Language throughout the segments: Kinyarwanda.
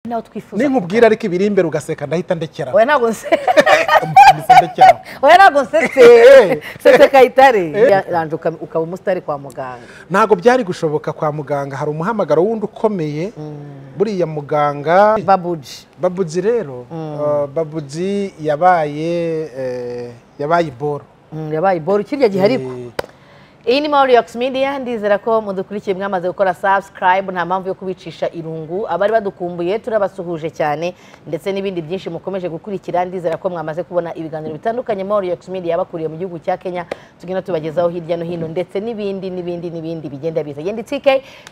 nawe twifuza ninkubwira ariko ibiri imbere ugaseka ndahita ndekera oya ntabwo nse Ndahita ndekera oya ntabwo nsetse Eh. nsetse kayitare yaranje uka- ukaba umusitari kwa muganga ntabwo byari gushoboka kwa muganga hari umuhamagaro wundi ukomeye buriya muganga babuji babuzi rero eh, babuzi yabaye eh, yabaye iboro Mm, yabaye iboro kirya gihe ariko Eh, iyi ni Maurix Media ndizera ko mudukurikiye mwamaze gukora subscribe nta mpamvu yo kubicisha irungu abari badukumbuye turabasuhuje cyane ndetse n'ibindi byinshi mukomeje gukurikira ndizera ko mwamaze kubona ibiganiro bitandukanye Maurix Media yabakuriye mu gihugu cya Kenya tugenda tubagezaho hirya no hino ndetse n'ibindi n'ibindi n'ibindi bigenda biza yendi TK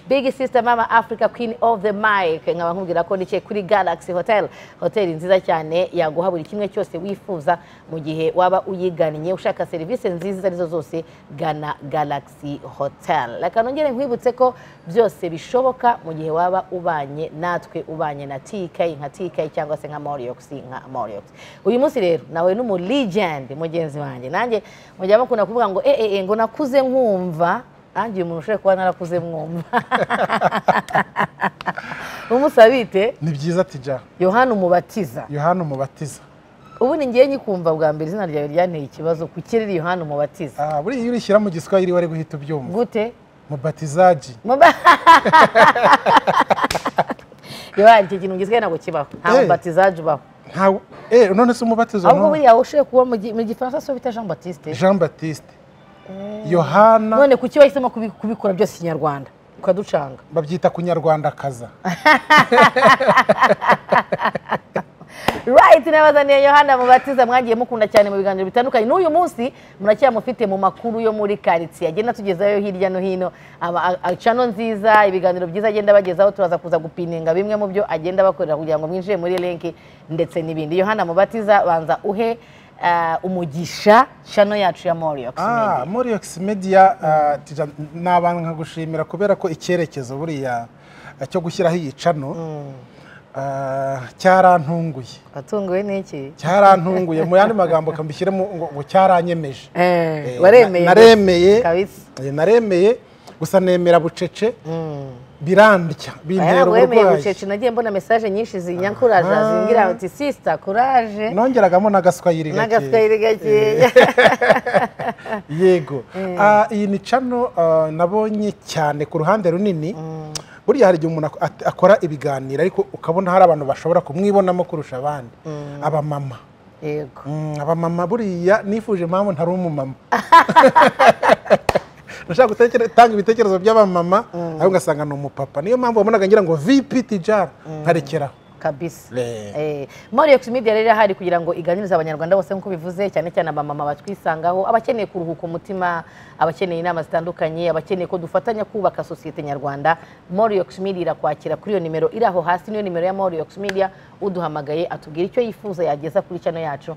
Big Sister Mama Africa Queen of the Mic nkaba nkubwira ko ndicaye kuri Galaxy Hotel hoteli nziza cyane yaguha buri kimwe cyose wifuza mu gihe waba uyigannye ushaka serivisi nziza izo arizo zose gana Galaxy Hotel reka nongere nkwibutse ko byose bishoboka mu gihe waba ubanye natwe ubanye na TK nka TK cyangwa se nka Moriox nka Moriox uyu munsi rero nawe ni umu legend mugenzi wanjye nanjye mujya mukunda kuvuga ngo eh eh eh, ngo nakuze nkumva nanjye uyu muntu ushobora kuba narakuze mwumva umusabite ni byiza tija yohana umubatiza yohana umubatiza ubu ni ngewe nyikumva bwa mbere izina ryawe ryanteye ikibazo ku kirere yohana umubatiza Ah, buriya iyo urishyira mu giswahili wari guhita ubyumva gute mubatizaji Muba- yohana icyo kintu gisigaye ntabwo kibaho nta Eh. mubatizaje ubaho ntawe eh none se umubatizo ahubwo no? buriya ushoboye kuba mu gi- mu gifaransa so bita jean batiste jean batiste yohana none kuki wahisemo kubi- kubikora byose ikinyarwanda ukaducanga babyita kunyarwandakaza right nabaza niyo yohana mubatiza mwagiye mukunda cyane mu biganiro bitandukanye n'uyu munsi muracyamufite mu makuru yo muri karitsiye agenda atugezayo hirya no hino aba- a- a- cano nziza ibiganiro byiza agenda abagezaho turaza kuza gupininga bimwe mu byo agenda abakorera kugira ngo mwinjire muri lenki ndetse n'ibindi yohana mubatiza banza uhe ah, umugisha cano yacu ya moriox Ah, Moriox Media ah, tija- n'abantu nkagushimira kubera ko icyerekezo buriya ah, cyo gushyiraho iyi cano ah, cyarantunguye watunguwe n'iki cyarantunguye mu yandi magambo kambishyiremo ngo ngo cyaranyemeje Eh, Eh, waremeye na- naremeye kabisa Eh, naremeye gusa nemera bucece birandya bintera Aya, wemeye uburwayi bucece nagiye mbona mesaje nyinshi zinyankuraje zingira uti sisita kuraje nongeragamo n'agaswayiri gake. n'agaswayire gakeya yego Ah, iyi ni cano ah, nabonye cyane ku ruhande runini buriya hari igihe umuntu ak- at- akora ibiganiro ariko ukabona hari abantu bashobora kumwibonamo kurusha abandi abamama yego Mm, abamama buriya nifuje impamvu ntari umumama nashaka gutanga ibitekerezo by'abamama ariko ugasanga ni umupapa niyo mpamvu wabonaga ngira ngo vp tijara nkarekeraho kabisa Eh. Eh, Moriox Media rero irahari kugira ngo iganirize abanyarwanda bose nk'uko bivuze cyane cyane abamama batwisangaho abakeneye kuruhuka umutima abakeneye inama zitandukanye abakeneye ko dufatanya kubaka sosiyete nyarwanda Moriox Media irakwakira kuri iyo nimero iri aho hasi niyo nimero ya Moriox Media uduhamagaye atubwira icyo yifuza yageza kuri channel yacu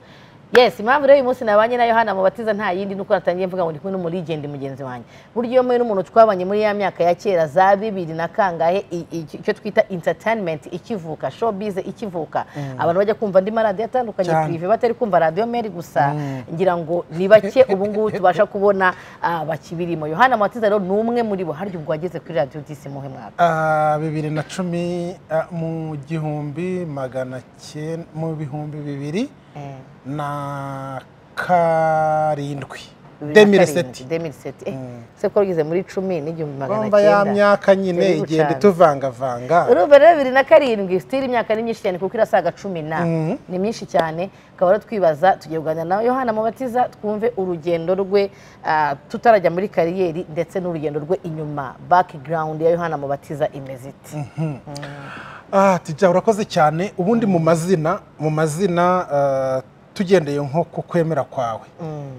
Yes, impamvu rero uyu munsi nabanye na Yohana mubatiza nta yindi nuko natangiye mvuga ngo ndi kumwe n'umuligende mugenzi wanjye. Burya iyo mwe n'umuntu twabanye muri ya myaka ya kera za bibiri na kangahe i- i- icyo twita entertainment ikivuka, showbiz ikivuka. Abantu bajya kumva andi maradiyo atandukanye Cyane. prive batari kumva radio meri gusa ngira ngo ni bake ubu ngubu tubasha kubona ah, bakibirimo. Yohana mubatiza rero ni umwe muri bo harya ubwo wageze kuri radio disi muhe mwaka. Ah, bibiri na cumi ah, mu gihumbi magana cyenda mu bihumbi bibiri na karindwi demireseti 2007. Eh, se ko wagize muri 10 n'igihumbi magana bumva ya cyenda. myaka nyine Turi igenda bucana. ituvangavanga urumva rero bibiri na karindwi sitiri imyaka ni myinshi cyane kuko irasaga cumi na ni myinshi cyane tukaba rero twibaza tugiye kuganira nawe yohana mubatiza twumve urugendo rwe ah, tutarajya muri kariyeri ndetse n'urugendo rwe inyuma background ya yohana mubatiza imeze iti Ah, tijya urakoze cyane ubundi mu mazina mu mazina ah, tugendeye nko ku kwemera kwawe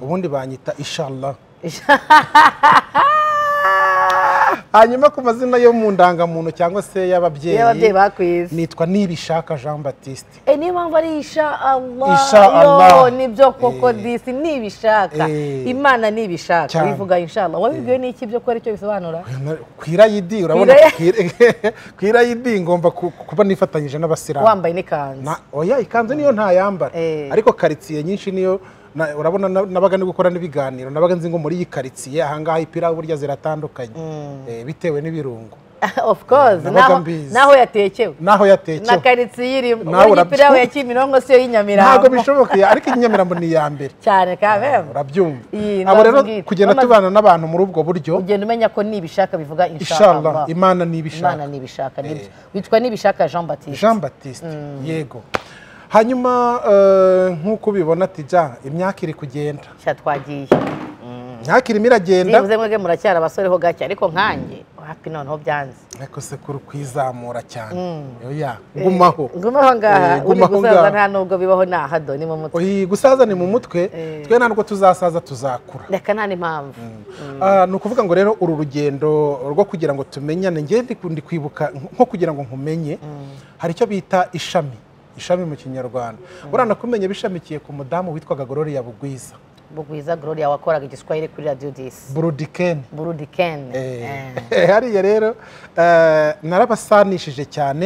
ubundi banyita inshallah hanyuma ku mazina yo mu ndangamuntu cyangwa se iyo ababyeyi y'ababyeyi bakwize nitwa nibishaka jean batiste Eh, niyo mpamvu ari isha Insha Allah yo Allah. nibyo koko Eh. disi nibishaka Eh. imana nibishaka Cyane. wivuga inshallah wabibwiwe n'iki byo ko ari cyo bisobanura ku irayidi urabona Kwira- ku ira- ku irayidi ngomba ku- kuba nifatanyije n'abasilamu wambaye n'ikanzu Na- oya ikanzu niyo ntayambara Eh. ariko karitsiye nyinshi niyo na- urabona na- nabaga ndi gukora n'ibiganiro nabaga nzi ngo muri iyi karitsiye ahangaha ipira burya ziratandukanye Eh, bitewe n'ibirungo of course Nabaga naho- mbizi. naho yatekewe naho na yatekewe karitsiye irimo Nawe ubu urabyumva. imipira yawe ya kimironko siyo y'inyamirambo ntabwo bishobokeye ariko inyamirambo ni iya mbere cyane kabembe urabyumva Iyi, abo rero ndabibwira. kugenda Bamaze- tubana n'abantu muri ubwo buryo ugenda umenya ko nibishaka bivuga inshallah inshallah imana nibishaka imana nibishaka nibyo witwa nibishaka jean batiste jean batiste yego hanyuma eh, nk'uko ubibona tija imyaka iri kugenda nshya twagiye imyaka irimo iragenda nibuze mwebwe muracyari abasore ho gake ariko nkanjye hapi noneho byanze ariko sekuru kwizamura cyane oya gumaho ngumaho ngaha Eh, uri gumaho gusaza ngaha. nta nubwo bibaho nahado ni mu mutwe oyi gusaza ni mu mutwe twe nta nubwo tuzasaza tuzakura reka nta n'impamvu Ah, ni ukuvuga ngo rero uru rugendo rwo kugira ngo tumenyane njye ndi- ndi kwibuka nko kugira ngo nkumenye hari icyo bita ishami ishami mu kinyarwanda buriya nakumenye bishamikiye ku mudamu witwaga gororiya bugwiza bugwiza gloria wakoraga igiswahili kuri radio disi burudikeni burudikene Eh. Eh, hariya rero eh, narabasanishije cyane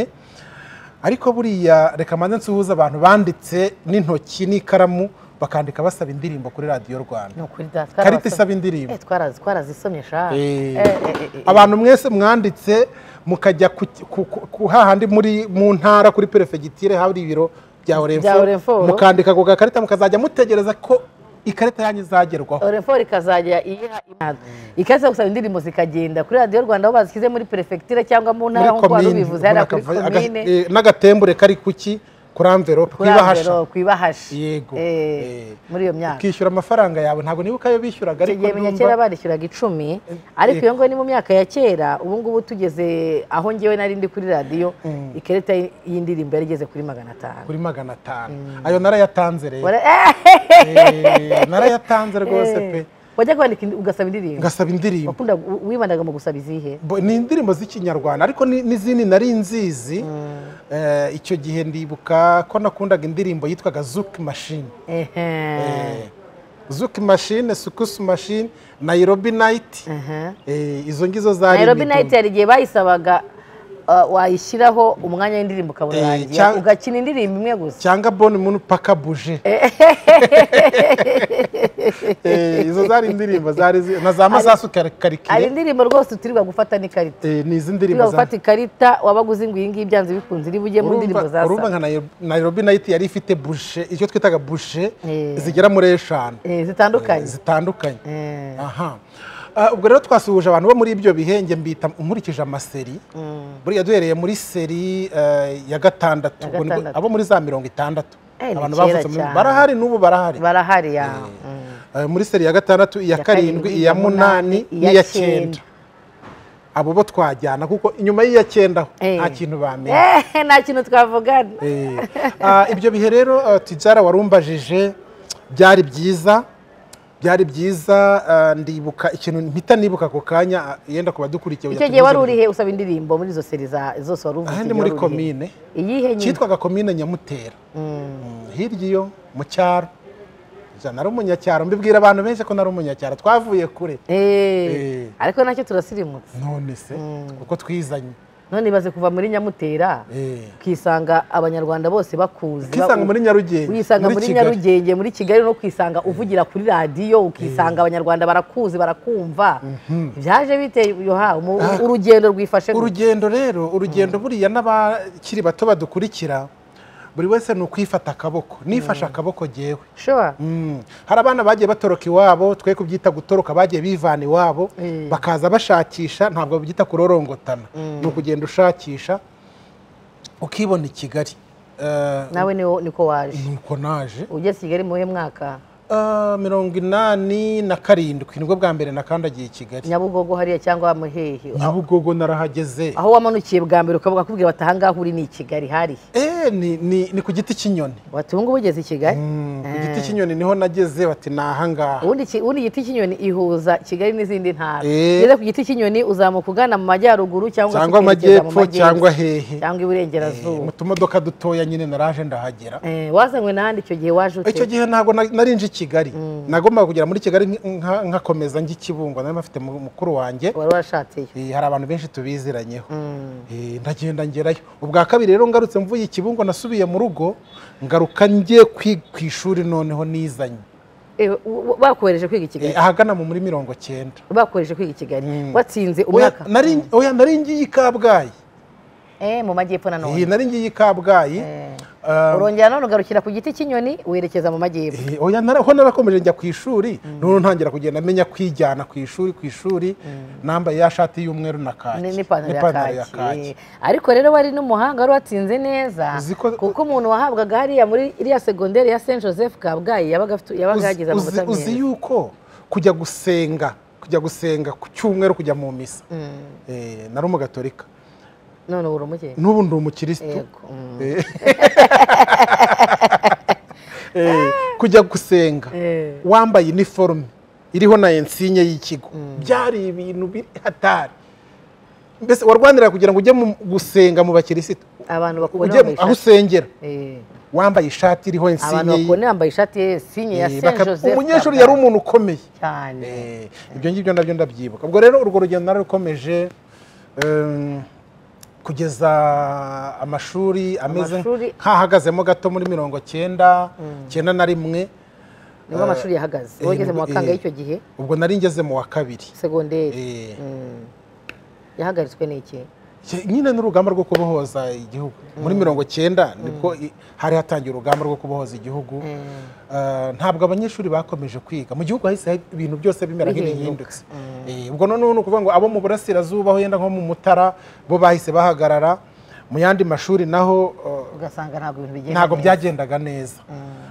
ariko buriya reka mbanze nsuhuze abantu banditse n'intoki n'ikaramu bakandika basaba indirimbo kuri radiyo rwanda ni ukuri da karita twarabasomye. isaba indirimbo Eh, twarazi- twarazisomye sha Eh, Eh, eh, eh, eh. abantu mwese mwanditse mukajya ku- ku- ku- ku- hahandi muri mu ntara kuri perefegitire hari ibiro bya Bya oremfo Orenforo. mukandika ku gakarita mukazajya mutegereza ko ikarita yanyu izagerwaho orefo ikazajya iyiha imana ikaza gusaba indirimbo zikagenda kuri radiyo rwanda aho bazishyize muri perefegitura cyangva mu ntara nk'uko wari ubivuze hariya kuri Muri akava- komine aga- eh, n'agatembure kari kuki kuri amverope kuri kwibahasha amvero ku ibahasha Yego. Eh, Eh. muri iyo myaka ukishyura amafaranga yawe ntabwo nibuka ayo bishyuraga icyo ariko gihe menya ndumva- kera barishyuraga icumi ariko iyo ngo ni mu myaka ya kera ubu ngubu tugeze aho ngewe nari ndi kuri radiyo ikarita y'indirimbo yari igeze kuri magana atanu kuri magana atanu ayo narayatanze rero Wara- Eh, Eh, narayatanze rwose pe wajya kwandika indi- ugasaba indirimbo ngasaba indirimbo wakundaga wibandaga mu gusaba izihe Bo- ni indirimbo z'ikinyarwanda ariko ni- n'izindi nari nzizi Eh, icyo gihe ndibuka ko nakundaga indirimbo yitwaga zuki mashine Ehe. zuki mashine sukusu mashine nayirobi nayiti Ehe. izo ngizo zari Nairobi imidumu. Night hari igihe bayisabaga uh, wayishyiraho umwanya w'indirimbo ukabona Eh, urangiye cyangwa- ugakina indirimbo imwe gusa cyangwa boni munu paka buje Eh, izo zari indirimbo zari zi- na za masasu hari karikire indirimbo rose utirirwa gufata n'ikarita Eh, ni izi utirirwa ndirimbo za- gufata ikarita wabaga uzi ngo iyi ngiyi byanze bikunze iri bujye mu ndirimbo urumva urumva zasaba nka Nairobi- Nairobi nayiti yari ifite buje icyo twitaga buje Eh. zigera muri eshanu Eh, zitandukanye zitandukanye Eh, aha Ah, ubwo rero twasuhuje abantu bo muri ibyo bihenge mbita nkurikije amaseri buriya duhereye muri seri eh, ya gatandatu Ya ubwo nibwo- gatandatu. abo muri za mirongo itandatu Eh, ni abantu kera bavutse muri- cyane. barahari n'ubu barahari barahari ya mm. Eh, muri seri ya gatandatu iya karindwi iya munani n'iya cyenda abo bo twajyana kuko inyuma y'iya cyenda Eh. nta kintu bamenya Eh, nta kintu twavugana Eh, ah, ibyo bihe rero ah, tijara warumbajije byari byiza byari byiza ah, ndibuka ikintu mpita nibuka ako kanya ah, yenda kuba dukurikiye icyo gihe wari urihe usaba indirimbo muri izo seri za- zose wari uvuze aha igihe ni muri wari urihe? komine iyihe nyine cyitwaga komine nyamutera Mm, hirya iyo mu cyaro Ja, nari umunyacyaro mbibwira abantu benshi ko nari umunyacyaro twavuye kure Eh, Eh. ariko nacyo turasirimutse none se kuko twizanye none ibaze kuva muri nyamutera Eh, ukisanga abanyarwanda bose bakuzi ukisanga muri Nyarugenge ukisanga muri Kigali. nyarugenge muri kigali no kwisanga uvugira kuri radiyo ukisanga abanyarwanda barakuzi barakumva byaje biteye yoha umu- urugendo rwifashe gute? urugendo rero urugendo buriya n'abakiri bato badukurikira buri wese ni ukwifata akaboko nifashe akaboko jyewe sure Mm. hari abana bagiye batoroka iwabo twe kubyita gutoroka bagiye bivana iwabo Eh. bakaza bashakisha ntabwo byita kurorongotana ni ukugenda ushakisha ukibona i kigali Eh, nawe niwo- niko waje nuko naje ugeze i kigali mu buhe mwaka Eh, mirongo inani na karindwi nibwo bwa mbere nakandagiye i kigali nyabugogo hariya cyangwa muhehe nyabugogo narahageze aho wamanukiye bwa mbere ukavuga kubwira bati ahangaha uri ni i kigali hariya Eh, ni- ni ni ku giti cy'inyoni bati ubu ngubu ugeze i kigali Mm, ku giti cy'inyoni niho nageze bati ni ahangaha ubundi ki- ubundi igiti cy'inyoni ihuza kigali n'izindi ntara Eh. ngeze ku giti cy'inyoni uzamuka ugana mu majyaruguru cyangwa se cyangwa ukerekeza mu amajyepfo majyepfo, cyangwa hehe cyangwa Eh, iburengerazuba mu tumodoka dutoya nyine naraje ndahagera Eh, wazanywe n'ahandi icyo gihe waje ute icyo gihe ntabwo na- nari nje i kigali nagombaga kugera muri kigali nk- nka- nkakomeza njya i kibungo nari mfite mu- mukuru wanjye wari warashatseyo Eh, hari abantu benshi tubiziranyeho Eh, ndagenda ngerayo ubwa kabiri rero ngarutse mvuye i kibungo nasubiye mu rugo ngaruka njye kwi- ku ishuri noneho nizanye Eh, w- bakohereje kwiga i kigali Eh, ahagana mu muri mirongo cyenda bakohereje kwiga i kigali Mm. watsinze Oya, umwaka nari- oya nari ngiye i kabgayi Eh, mu majyepfo Eh, nanone nari ngiye i kabgayi Ah, urongera none ugarukira ku giti cy'inyoni werekeza mu majyepfo Eh, oya nara- ho narakomeje njya ku ishuri noneho ntangira kugenda menya kwijyana ku ishuri ku ishuri nambaye ya shati y'umweru na kaki Ni- n'ipantaro ya kaki Eh, ariko rero wari n'umuhanga wari watsinze neza Uzi ko- kuko umuntu wahabwaga hariya muri iriya segonderi ya saint joseph kabgayi yabaga afite- yabaga yagize Uzi- amanota uzi- uzi meza yuko kujya gusenga kujya gusenga ku cyumweru kujya mu misa Eh, nari umugatorika none ubu uri umukene n'ubu ndi umukirisitu yego mm. Eh, kujya gusenga Eh. wambaye iniforume iriho na ensinye y'ikigo byari ibintu biri hatari mbese warwanira kugira ngo ujye mu- gusenga mu bakirisitu abantu bakubona ujye mu- bambaye aho ishati usengera Eh, wambaye ishati iriho abantu ensinye bakubona bambaye ishati ye sinye ya Eh, saint baka- joseph umunyeshuri Kabgayi. yari umuntu ukomeye cyane Eh, ibyo ngibyo nabyo ndabyibuka ubwo rero urwo rugendo narukomeje em, kugeza amashuri ameze Amashuri- nk'ahagazemo gato muri mirongo cyenda cyenda na rimwe nibwo amashuri yahagaze eh, wageze mu nibwo- bakanga eh. y'icyo gihe ubwo nari ngeze mu wa kabiri segonderi Eh, Mm. yahagaritswe n'iki ke- nyine n'urugamba rwo kubohoza igihugu muri mirongo cyenda nibwo i- hari hatangiye urugamba rwo kubohoza igihugu Eh, ntabwo abanyeshuri bakomeje kwiga mu gihugu hahise hari ibintu byose bimera Bihinduka. nk'ibihindutse Eh, ubwo noneho ni ukuvuga ngo abo mu burasirazuba aho yenda nko mu mutara bo bahise bahagarara mu yandi mashuri naho eh, ugasanga ntabwo ibintu bigenda ntabwo neza. byagendaga neza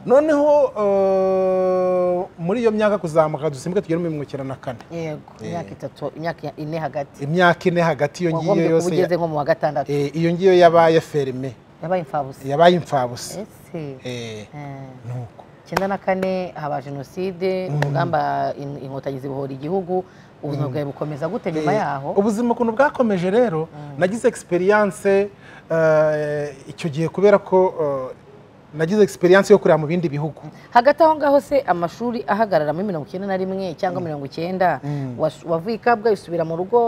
noneho eh, muri iyo myaka kuzamuka dusimbwe tugere mu mirongo icyenda na kane yego imyaka itatu imyaka ine hagati imyaka ine hagati iyo ngiyo wagombye kuba yose ugeze ya- nko mu wa gatandatu eh, iyo ngiyo yabaye ferme yabaye imfabusa yabaye imfabusa ese Eh, eh, nuko icyenda na kane haba jenoside urugamba in- inkotanyi zibohora igihugu ubuzima bwawe bukomeza gute nyuma Eh, yaho ubuzima ukuntu bwakomeje rero nagize experience eh, icyo gihe kubera ko eh, nagize experience yo kureba mu bindi bihugu hagati aho ngaho se amashuri ahagarara muri mirongo icyenda na rimwe cyangwa mirongo icyenda was- wavuye i kabgayi usubira mu rugo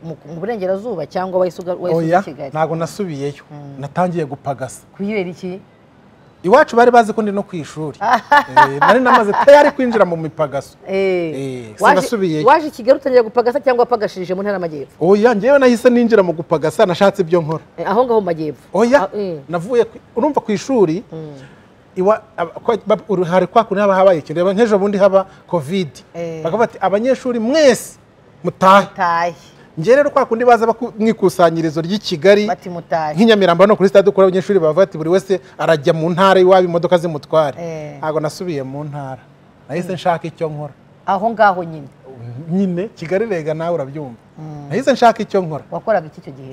mu mu burengerazuba cyangwa wahise uga- wahise uza oya i kigali ntago nasubiyeyo natangiye gupagasa kubera iki iwacu bari bazi ko ndi no ku ishuri Eh, nari namaze tayari kwinjira mu mipagaso Eh, Eh, waje- sinasubiyeyo. waje i kigali utangira gupagasa cyangwa wapagashirije mu ntara y'amajyepfo oya ngewe nahise ninjira mu gupagasa nashatse ibyo nkora Eh, aho ngaho mu majyepfo oya Ah, eh. navuye ku- urumva ku ishuri iwa- aba- kwa- ba- uru- hari kwa kuntu haba habaye ikintu reba nk'ejo bundi haba kovidi Eh. bakavuga bati abanyeshuri mwese mutahe mutahe njye rero kwa kundi baza baku- mu ikusanyirizo ry'i kigali bati mutahe nk'inyamirambo hano kuri stade ukora abanyeshuri bavuga ati buri wese arajya mu ntara iwabo imodoka zimutware Eh. ntabwo nasubiye mu ntara nahise nshaka icyo nkora aho ngaho nyine nyine kigali rega nawe urabyumva nahise nshaka icyo nkora wakoraga iki icyo gihe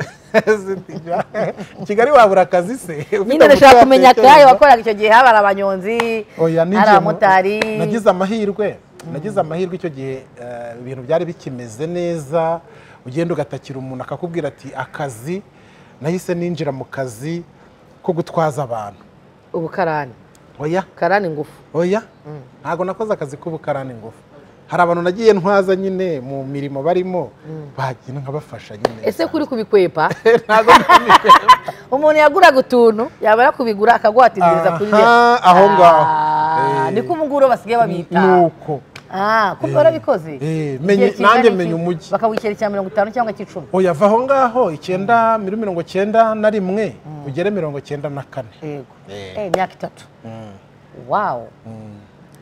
kigali wabura akazi se nyine ndashaka kumenya akahe wakoraga icyo gihe haba ari abanyonzi Oya, hari ninjiye mu- abamotari nagize amahirwe nagize amahirwe icyo gihe eh, ibintu byari bikimeze neza ugenda ugatakira umuntu akakubwira ati akazi nahise ninjira mu kazi ko gutwaza abantu ubu karani oya karani ngufu oya ntabwo nakoze akazi k'ubukarani ngufu hari abantu nagiye ntwaza nyine mu mirimo barimo bagenda nkabafasha nyine ese kuri kubikwepa ntabwo umuntu yaguraga utuntu yabara kubigura akaguhatiriza kuri we Aha, aho ngaho. Ah, Eh. niko umuguro basigaye babita nuko Ah, ko warabikoze Eh, Igihe menye- kingana nanjye iki? menye umujyi. bakawushyira icya mirongo itanu cyangwa cy'icumi oya va aho ngaho icyenda muri mirongo cyenda na rimwe ugere mirongo cyenda na kane yego Eh. Eh, imyaka itatu wawu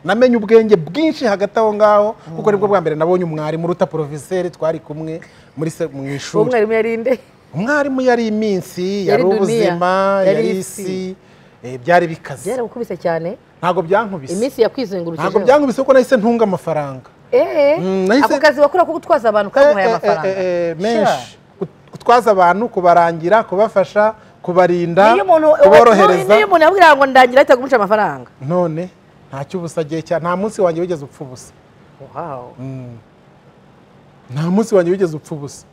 namenye ubwenge bwinshi hagati aho ngaho kuko nibwo bwa mbere nabonye umwarimu uruta poroviseri twari kumwe muri se- mu ishuri umwarimu yarinde umwarimu yari iminsi Yari yari dunia, ubuzima yari yari isi eh, byari bikaze byaramukubise cyane ntabwo byankubise iminsi yakwizengurukije ntabwo byankubise kuko nahise ntunga amafaranga Eh, Mm, nahise- ako kazi wakora ko gutwaza abantu kamuhaye Eh, eh, amafaranga eh, eh, Sure. menshi Gut- gutwaza abantu kubarangira kubafasha kubarinda niyo umuntu kuborohereza niyo umuntu yabwira ngo ndangira ahita kumuca amafaranga none ntacyo ubusa gihe cya nta munsi wanjye wigeze upfa ubusa wow nta munsi wanjye wigeze upfa ubusa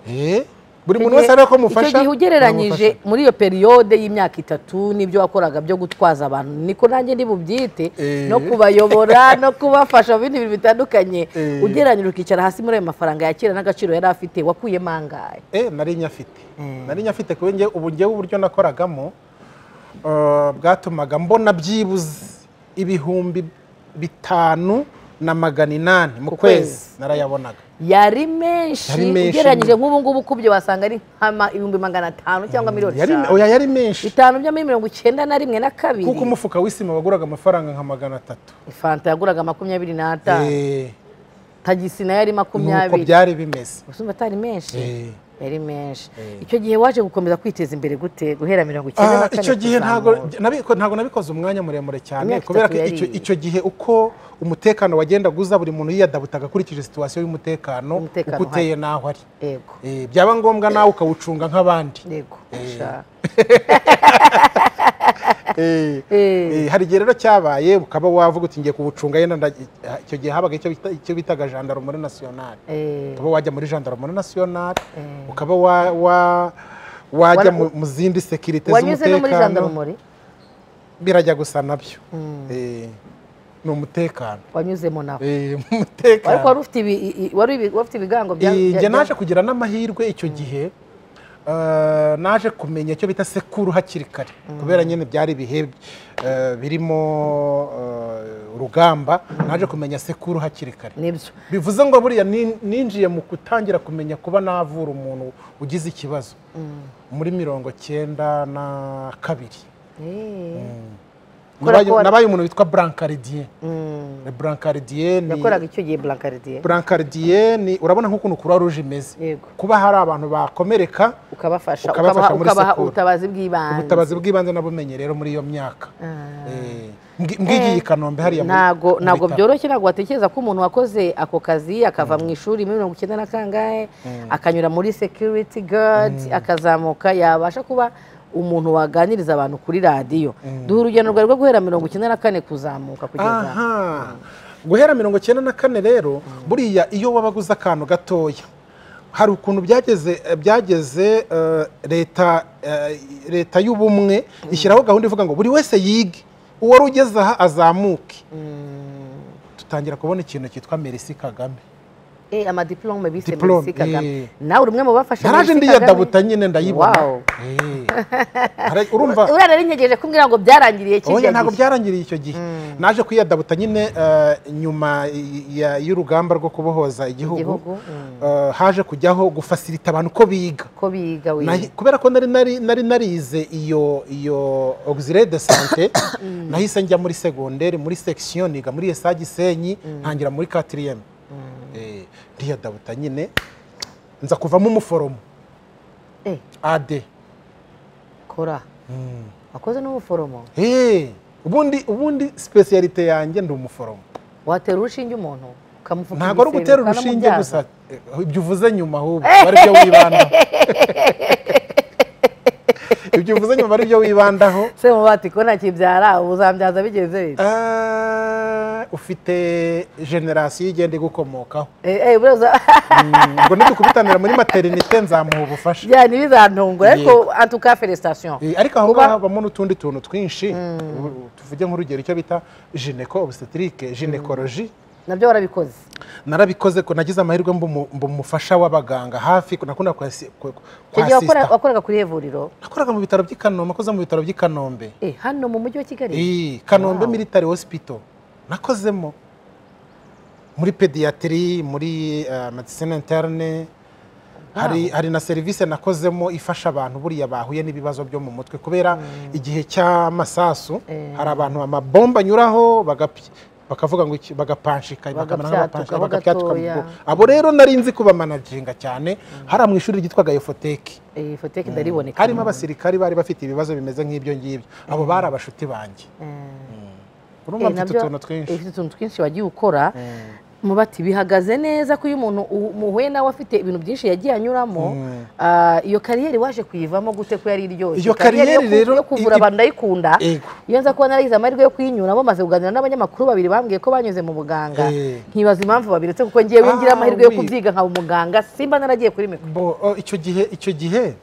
Eh, buri muntu wese ariko mufasha icyo gihe ugereranyije namufasha. muri iyo periyode y'imyaka itatu n'ibyo wakoraga byo gutwaza abantu niko nanjye ndi bubyite Eh. no kubayobora no kubafasha mu bindi bintu bitandukanye Eh. ugereranyije ukicara hasi muri ayo mafaranga ya kera n'agaciro yari afite wakuyemo angahe Eh, nari nyafite nari nyafite kuba njye ubu njyewe uburyo nakoragamo eh, bwatumaga mbona byibuze ibihumbi bitanu na magana inani mu Ku kwezi kwezi. narayabonaga yari menshi Yari menshi. ugereranyije nk'ubu ngubu kubyo wasanga ari nk'ama- ibihumbi magana atanu cyangwa miliyoni Yari- eshanu oya yari menshi bitanu byo muri mirongo icyenda na rimwe na kabiri kuko umufuka w'isima waguraga amafaranga nka magana atatu fanta yaguraga makumyabiri n'atanu Eh, tagisi nayo yari nuko makumyabiri byari bimeze ubusumba atari menshi Eh. yari menshi Eh. icyo gihe waje gukomeza kwiteza imbere gute guhera mirongo icyenda na Ah, kane icyo gihe ntabwo kuzamura. nabiko- ntabwo nabikoze umwanya muremure cyane Imyaka kubera ko itatu icyo- yari- icyo gihe uko umutekano wagendaga uza buri muntu yiyadabutaga akurikije situwasiyo y'umutekano Umutekano uko uteye n'aho ari yego Eh, byaba ngombwa nawe ukawucunga nk'abandi yego sha. Eh, Eh. eh, hari igihe rero cyabaye ukaba wavuga uti ngiye kuwucunga yenda nda- eh, icyo gihe habaga icyo bita- icyo bitaga gendarmerie nationale Eh, ukaba wajya muri gendarmerie nationale Eh. ukaba wa- wa- wajya Wara- mu- mu zindi sekirite wanyuze no muri z'umutekano jandarumori birajya gusa nabyo Eh, ni umutekano wanyuzemo nawe Eh, ariko wari umutekano ufite ibi- i- i- wari ibi- wari ufite ibigango bya- Eh, bya- njye bya- naje kugira n'amahirwe icyo gihe eh, naje kumenya icyo bita sekuru hakiri kare kubera nyine byari ibihe eh, birimo eh, urugamba naje kumenya sekuru hakiri kare nibyo bivuze ngo buriya nin- ninjiye mu gutangira kumenya kuba navura umuntu ugize ikibazo muri mirongo cyenda na kabiri Eh. Kubera ko nabaye wa- nabaye umuntu witwa brancardier Mm. brancardier ni yakoraga icyo gihe blankaridiye brancardier ni urabona nk'ukuntu croix rouge imeze yego kuba hari abantu bakomereka ukabafasha Ukabafasha ukabaha muri ukabaha sekuru. ubutabazi bw'ibanze ubutabazi bw'ibanze nabumenye rero muri iyo myaka Ah. Eh, mbwi- mbwigiye i kanombe hariya muri- ntago mu ntago bitaro. byoroshye ntabwo watekereza ko umuntu wakoze ako kazi akava mu ishuri muri mirongo icyenda na kangahe akanyura muri security guard akazamuka yabasha kuba umuntu waganiriza abantu kuri radiyo duha urugendo rwawe rwo guhera mirongo icyenda na kane kuzamuka kugeza aha guhera mirongo icyenda na kane rero buriya iyo wabaga uzi akantu gatoya hari ukuntu byageze byageze eh, leta eh, leta y'ubumwe ishyiraho gahunda ivuga ngo buri wese yige uwari ugeze aha azamuke tutangira kubona ikintu cyitwa merisi kagame Eh, amadiplome bise Diplome, Mercy Kagame eh. nawe uri umwe mu bafasha naraje Mercy ndiyedabuta Kagame? nyine ndayibona Wow. Eh. Hari- urumva uriya nari ntegereje kumbwira ngo byarangiriye oya kirya ntabwo gihe byarangiriye icyo gihe naje kwiyadabuta nyine eh, nyuma ya- y'urugamba rwo kubohoza igihugu Igihugu, mm. eh, haje kujyaho gufasirita abantu ko biga ko biga we Nahi- kubera ko nari nari nari narize iyo iyo auxiliaire de santé nahise njya muri secondaire muri section niga muri ESA Gisenyi ntangira muri 4e eh ndiyadabuta nyine nza kuvamo umuforomo Eh, AD kora wakoze n'ubuforomo eh ubundi ubundi specialite yanjye ndi umuforomo watera urushinge umuntu ukamupfuka ntabwo ari igisebe, ugutera urushinge ukanamubyaza. gusa eh, ibyo uvuze nyuma ahubwo aba ari byo wibandaho ibyo uvuze nyuma aba ari byo wibandaho se muba bati ko ntakibyara ubu uzambyaza bigenze bite Ah, ufite generasiyo igenda igukomokaho Eh, eh, buriya uza- Mm, ubwo nidukubitaniira muri materinite nzamuha ubufasha bya ntibizantungure ariko Yego. antuka feresitasiyo Eh, ariko aho Kuba- ngaho habamo n'utundi tuntu twinshi U- tuvuge nk'urugero icyo bita gineko obstetrique ginekoroji nabyo warabikoze narabikoze ko nagize amahirwe mba umu- mba umufasha w'abaganga hafi nakunda kuhasi- ku- ku- icyo gihe wakora- kuhasista wakoraga kuri ivuriro nakoraga mu bitaro by'i kanombe nakoze mu bitaro by'i kanombe Eh, hano mu mujyi wa kigali Eh, kanombe Wow. military hospital nakozemo muri pediatri muri uh, medicine interne hari, hari na serivisi nakozemo ifasha abantu buriya bahuye n'ibibazo byo mu mutwe kubera igihe cy'amasasu Eh. hari abantu amabomba anyuraho bagapy- bakavuga ngo iki- bagapanshika bakamera Bagabyatukaho nk'abapanshika, bagapyatuka mu gatoya. bwonko. abo rero nari nzi kuba managinga cyane hariya mu ishuri ryitwaga yefoteki Eh, foteke ndariboneka harimo abasirikari bari bafite ibibazo bimeze nk'ibyo ngibyo abo bari abashuti banjye Eh. urumva Eh, mfite nabyo- utuntu twinshi eh, ufite utuntu twinshi wagiye ukora muba ati bihagaze neza ko iyo umuntu u- muhuye nawe afite ibintu byinshi yagiye anyuramo ah, iyo kariyeri waje kuyivamo gute ko yari iryoshye Iyo yo kariyeri ku- rero yo kuvura i- i- abantu ndayikunda Yego. iyo nza kuba naragize amahirwe yo kuyinyuramo maze kuganira n'abanyamakuru babiri bambwiye ko banyuze mu buganga Eh. nkibaza impamvu babiretse kuko ngewe ngira Ah, amahirwe yo oui. kubyiga nkaba umuganga simba naragiye kuri mikoro bo oh, icyo gihe icyo gihe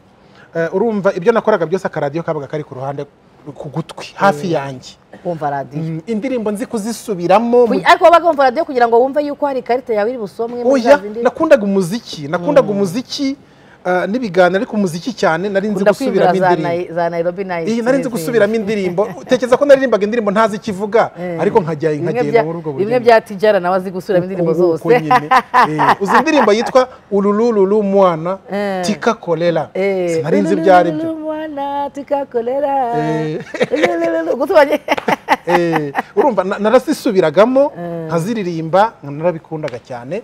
eh, urumva ibyo nakoraga byose akaradiyo kabaga kari ku ruhande ku gutwi hafi yanjye kumva radiyo Mm, indirimbo nzi kuzisubiramo mu- ariko wabaga wumva radiyo kugira ngo wumve yuko hari ikarita yawe iri busomwe muri oya za zindi- nakundaga umuziki nakundaga umuziki ah, n'ibiganiro ariko umuziki cyane nari nzi ukunda kwimbira gusubiramo za Nai- indirimbo za nairobi nayo iyi nari nzi gusubiramo indirimbo utekereza ko naririmbaga indirimbo ntazi ikivuga ariko nkajya nkagenda muri ubwo bimwe bya tijara nawe azi gusubiramo indirimbo Uko zose nyine. Eh, uzi indirimbo yitwa urulululu mwana tika korera Eh, sinari nzi ibyo ari byo ulululu mwana tukakorera Eh. Ulululu, gutubanye Eh, urumva na- narasisubiragamo nkaziririmba narabikundaga cyane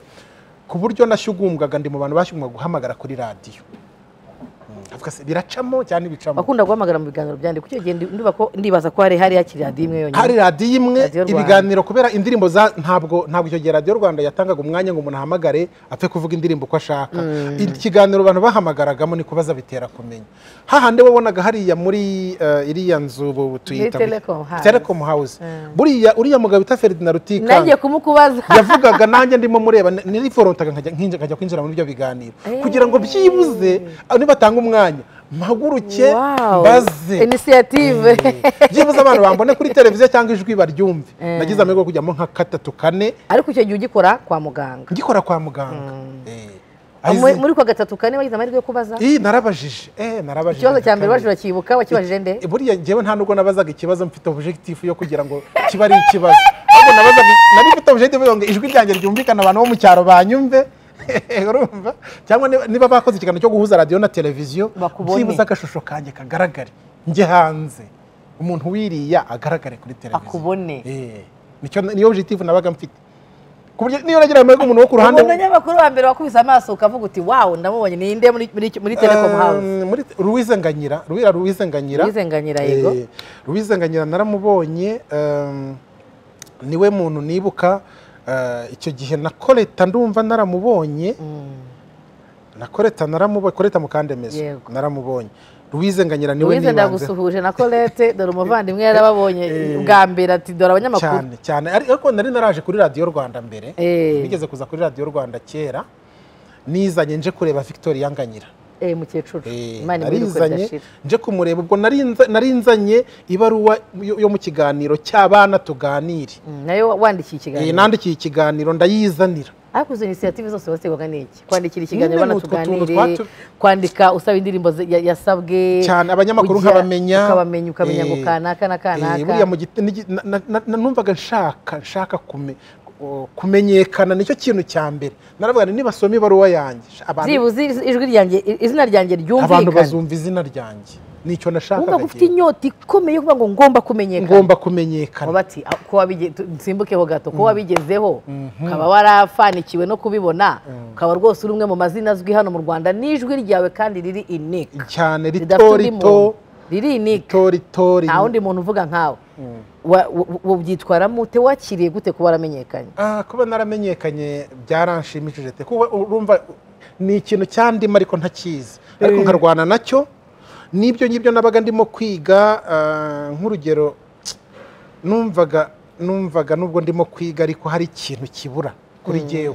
ku buryo nashyugumbwaga ndi mu bantu bashyugumwaga guhamagara kuri radiyo Mm, ndavuga se biracamo cyane ibicamo wakunda guhamagara mu biganiro byanjye kuki genda ndiba ko ndibaza ko hari hari hakiri radiyo imwe yonyine hari radiyo imwe Radiyo Rwanda. ibiganiro kubera indirimbo za ntabwo ntabwo icyo gihe radiyo rwanda yatangaga umwanya ngo umuntu ahamagare apfe kuvuga indirimbo uko ashaka ikiganiro abantu bahamagaragamo ni kubaza bitera kumenya hahandi wabonaga hariya muri eh, iriya nzu ubu tuyita Muri Telecom House. telecom house buriya uriya mugabo bita ferdinand rutikanga nanjye kumukubaza yavugaga nanjye ndimo mureba n- nariforontaga nkajya nkinja- nkajya kwinjira muri ibyo biganiro kugira ngo byibuze ah, nibatanga umwanya mpaguruke Wow. mbaze inisiyative byibuze abantu bambone kuri televiziyo cyangwa ijwi baryumve nagize amahirwe yo kujyamo nka katatu kane ariko icyo gihe ugikora kwa muganga ngikora kwa muganga Eh. Aho Muri- izi- muri kwa gatatu kane wagize amahirwe yo kubaza Ih, narabajije eh narabajije ikibazo cya mbere Kandi- waje urakibuka wakibajije nde Eh, buriya njyewe nta nubwo nabazaga ikibazo mfite objectif yo kugira ngo kiba ari ikibazo ahubwo nabazaga nari mfite objectif yo ngo ijwi ryanjye ryumvikane abantu bo mu cyaro banyumve urumva cyangwa niba- niba bakoze ikiganiro cyo guhuza radiyo na televiziyo Bakubone. byibuze agashusho kanjye kagaragare njye hanze umuntu wiriya agaragare kuri televiziyo Akubone. Eh, nicyo niyo objectif nabaga mfite ku buryo niyo nagira amahirwe umuntu wo ku ruhande umuntu nyamakuru wa mbere wakubise amaso ukavuga uti wawu ndamubonye ni nde muri muri muri telecom house Eh, muri Louise Nganyira Ruwira Louise Nganyira Louise Nganyira, yego. Eh, Louise Nganyira naramubonye eh, niwe muntu nibuka eh, icyo gihe na Koleta ndumva naramubonye na Koleta naramubonye Koleta Mukandemeze Yego. naramubonye Louise Nganyira niwe louise nibanze ndagusuhuje na colette dore umuvandimwe yarababonye bwa mbere ati dore abanyamakuru cyane cyane Ari- ariko nari naraje kuri radiyo Rwanda mbere Eh. nigeze kuza kuri radiyo Rwanda kera nizanye nje kureba Victoria Nganyira eh mukecuru Eh, imana nari imwiruka nzanye, ridashira nje kumureba ubwo nari nza- nari nzanye ibaruwa yo yo mu kiganiro cy'abana tuganire Mm, nayo wandikiye Eh, ikiganiro nandikiye ikiganiro ndayizanira ariko izo inisiyative zose wategwaga n'iki kwandikira ikiganiro Nyine ni abana utwo tuntu tuganire twatu- kwandika usaba indirimbo ze- ya- yasabwe cyane abanyamakuru ujya- nkabamenya ukabamenya ukamenya Eh, ngo kanaka na eh, kanaka buriya mu giti- n'igi- na- na- na- na- numvaga nshaka nshaka kume- o, kumenyekana nicyo kintu cya mbere naravuga nti nibasoma ibaruwa yanjye abantu- byibuze iz- ijwi ryanjye i- izina ryanjye abantu ryumvikana bazumva izina ryanjye wumva nicyo ko nashakaga ufite njyewe. inyota ikomeye yo kuvuga ngo ngomba kumenyekana ngomba kumenyekana ngo bati "Ah, ko wabige- tu- nsimbukeho gato ko wabigezeho ukaba warafanikiwe no kubibona ukaba rwose uri umwe mu mazina azwi hano mu rwanda n'ijwi ryawe kandi riri inike cyane ridafite rito undi muntu rito riri inike rito nta rito rito wundi muntu uvuga nkawe Wa- wa- wa- ubyitwaramo ute wakiriye gute kuba waramenyekanye Ah, kuba naramenyekanye byaranshimishije te kuba urumva ni ikintu cyandimo ariko ntakizi ariko nkarwana nacyo n'ibyo ngibyo nabaga ndimo kwiga ah, nk'urugero numvaga numvaga nubwo ndimo kwiga ariko hari ikintu kibura kuri jyewe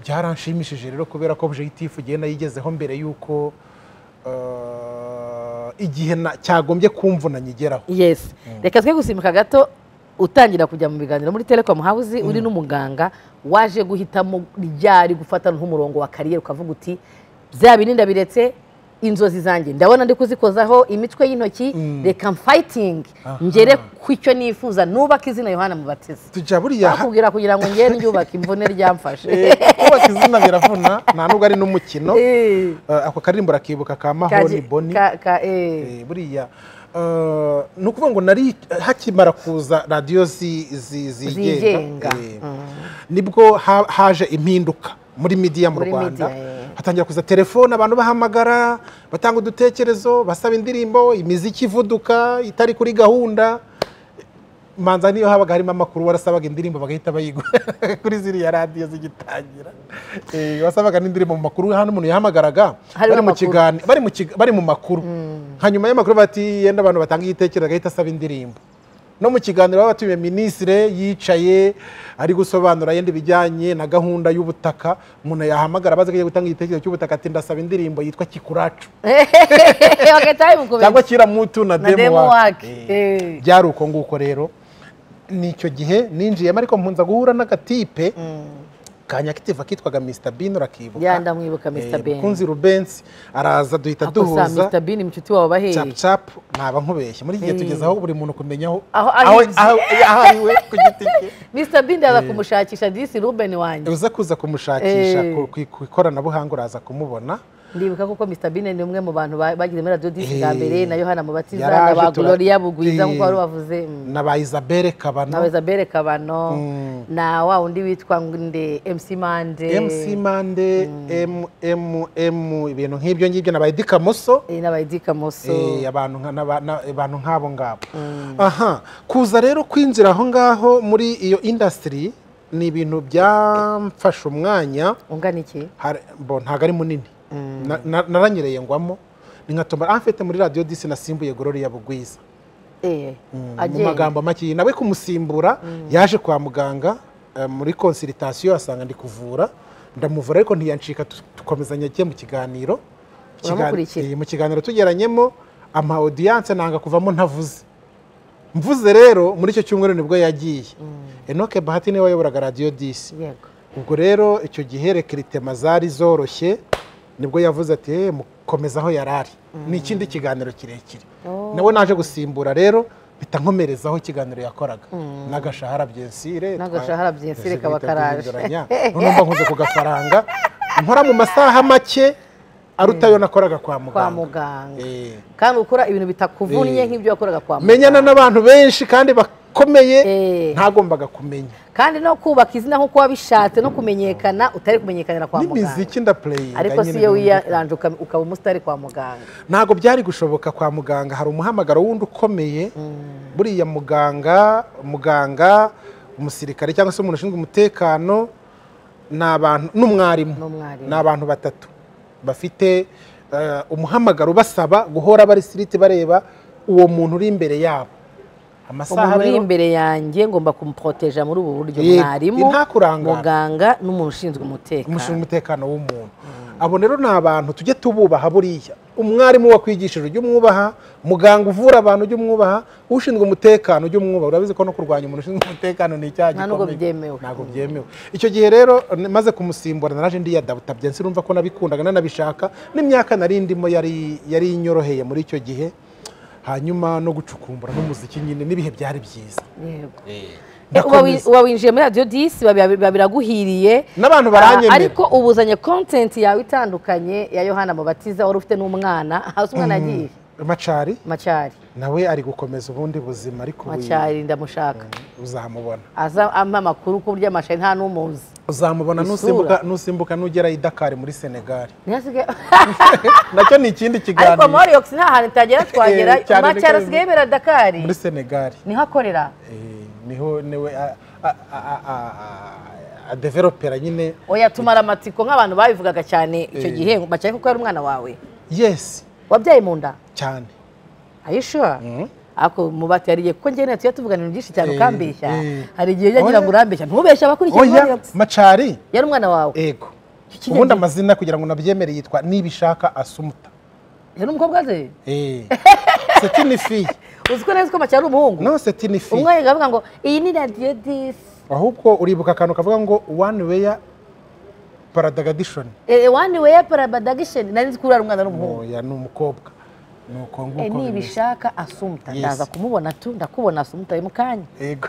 byaranshimishije rero kubera ko objectif ugiye nayigezeho mbere y'uko ah, igihe na- cyagombye kumvuna nyigeraho yes reka twe gusimbuka gato utangira kujya mu biganiro muri telecom house uri n'umuganga waje guhitamo ryari gufata nk'umurongo wa kariyeri ukavuga uti bya bindi ndabiretse inzozi zanjye ndabona ndi kuzikozaho imitwe y'intoki reka mfayitingi ngere ku icyo nifuza nubaka izina yohana mubateze tujya buriya ha- bakubwira kugira ngo ngere nyubake imvune ryamfashe Eh, kubaka izina biravuna nta nubwo ari n'umukino Eh. Eh, ako karirimbo rakibbuka ka mahoni Kaje- boni ka- ka- eh. Eh, buriya eh, ni ukuvuga ngo nari hakimara kuza radiyo zi- zi- zigenga Zigenga. eh, nibwo ha- haje impinduka muri midiya mu Muri rwanda media, eh. hatangira kuza telefone abantu bahamagara batanga udutekerezo basaba indirimbo imiziki ivuduka itari kuri gahunda manza niyo habaga harimo amakuru warasabaga indirimbo bagahita bayigura kuri ziriya radiyo zigitangira Eh, wasabaga n'indirimbo mu makuru hano umuntu yahamagaraga Harimo bari mu amakuru. kigani- bari mu kiga- bari mu makuru hanyuma y'amakuru bati yenda abantu batanga igitekerezo agahita asaba indirimbo no mu kiganiro baba batumiye minisitire yicaye ari gusobanura yenda ibijyanye na gahunda y'ubutaka umuntu yahamagara abaza ko agiye gutanga igitekerezo cy'ubutaka ati ndasaba indirimbo yitwa kikuracu bagahita bimukubita cyangwa kiramutu Na na demu demo wake wake. Eh, Eh. byari uko nguko rero ni icyo gihe ninjiyemo ariko mpunza guhura n'agatipe kanyakitiva kitwaga mr bin urakibuka Ya, ndamwibuka Mr. Eh, Bean. mukunzi rubensi araza duhita duhuza Mr. Bean inshuti wawe cap bahehe cap naba nkubeshye muri iki gihe tugeze aho buri muntu kumenya aho Aho aho ahinze. aho ari we ku giti cye Mr. Bean ndaza kumushakisha disi Ruben wanjye uza kuza kumushakisha Eh. ku- ku ku ikoranabuhanga uraza kumubona ndibuka kuko Mr. Bean ni umwe mu bantu ba- bagize muri radiyo disi bwa Eh. mbere na Yohana Mubatiza na Yaraje ba tura- Gloria Bugwiza Eh. nk'uko wari wavuze mm. na ba isabelle na kabano Isabelle Kabano na wa undi witwa nde MC Mande mc mande mmm ibintu nk'ibyo ngibyo na ba edi kamoso eh, n'abayidi Kamoso Eh, abantu nka- n'aba- na- abantu nk'abo ngabo aha kuza rero kwinjira aho ngaho muri iyo indasitiri ni ibintu byamfashe umwanya ungana iki hari- bo ntabwo ari munini Na- na- naranyereye ngwamo ni nka tombora aho mfite muri radiyo disi nasimbuye gororiya bugwiza eh mu magambo make nawe kumusimbura yaje kwa muganga eh, muri konsiritasiyo asanga ndi kuvura ndamuvura ariko ntiyancika tu- dukomezanya ajye mu kiganiro Mu kiga- Uramukurikira. eh, mu kiganiro tugeranyemo ama audience nanga kuvamo ntavuze mvuze rero muri icyo cyumweru nibwo yagiye enoke bahati niwe wayoboraga radiyo disi yego ubwo rero icyo gihe rekiritema zari zoroshye nibwo yavuze ati "Eh, mukomeza aho yari ari ni ikindi kiganiro kirekire Oh. nawe naje gusimbura rero mpita nkomerezaho ikiganiro yakoraga n'agashahara byensire N'agashahara byensire kaba karaje. nunumva nkoze ku gafaranga nkora mu masaha make aruta ayo nakoraga kwa kwa muganga muganga Eh. kandi ukora ibintu bitakuvunnye Eh. nk'ibyo wakoraga kwa muganga menyana n'abantu benshi kandi bakomeye Eh. ntagombaga kumenya kandi no kubaka izina nk'uko wabishatse no kumenyekana utari kumenyekanira kwa muganga n'imiziki ndapureyinga ariko si iyo wiyaranje uka- ukaba umusitari kwa muganga ntabwo byari gushoboka kwa muganga hari umuhamagaro wundi ukomeye buriya muganga muganga umusirikare cyangwa se umuntu ushinzwe umutekano ni abantu n'umwarimu N'umwarimu. ni abantu batatu bafite eh, umuhamagaro ubasaba guhora bari siriti bareba uwo muntu uri imbere yabo amasaha umuntu uri rero imbere yanjye ngomba kumuproteja muri ubu buryo Yego, mwarimu ntakurangara. muganga n'umuntu ushinzwe umushinzwe umutekano umutekano w'umuntu abo rero ni abantu tujye tububaha buriya umwarimu wakwigishije ujye umwubaha muganga uvura abantu ujye umwubaha ushinzwe umutekano ujye umwubaha urabizi ko no kurwanya umuntu ushinzwe umutekano ni icyaha Nta nubwo gikomeye. byemewe. ntabwo byemewe icyo gihe rero n- maze kumusimbura naraje ndi yadabutabye sinumva ko nabikundaga nanabishaka n'imyaka nari ndimo yari yari inyoroheye muri icyo gihe hanyuma no gucukumbura n'umuziki nyine n'ibihe byari byiza Yego. Eh, uba wi- Ndakomeza. uba winjiye muri radiyo disi biba biba biraguhiriye n'abantu Ah, baranyemera ariko ubuzanye kontenti yawe itandukanye ya yohana mubatiza wari ufite n'umwana hasi umwana yagiye macari macari nawe ari gukomeza ubundi buzima ariko ubu- macari ndamushaka uzamubona aza ampa amakuru ku buryo amashari nta n'umuzi uzamubona Isura. nusimbuka nusimbuka nugera i Dakar muri Senegal ntihasigaye nacyo ni ikindi ariko kiganiro moriyox nta hantu itagera twagera Eh, cyane macari niko- asigaye yibera dakari muri Senegal niho akorera Eh, niho niwe a- a- a- a- a- adevelopera nyine oya tumara amatsiko nk'abantu babivugaga cyane icyo Eh. gihe ngo macari kuko yari umwana wawe yes wabyaye mu nda cyane ayishura ako mubati yariye kuko njyewe nawe tujya tuvugana ibintu byinshi cyane Eh, ukambeshya eh. hari igihe ujya ngira ngo Oya. urambeshya ntubeshye abakurikiye oya Moriox. macari yari umwana wawe ego Iki ubundi kinini. amazina kugira ngo nabyemere yitwa nibishaka asumuta yari umukobwa ze eh c'est une fille uzi ko neza ko macye ari umuhungu non c'est une fille umwe yabaga avuga ngo iyi ni radiyo disi ahubwo uribuka akantu kavuga ngo one way paradigm wani weya parabadagisheni nari nzi ko uriya umwana n'umuhungu oya ni umukobwa nuko Eh, nguko bimeze. nibishaka asumuta Yes. ndaza kumubona tu ndakubona asumuta uyu mukanya yego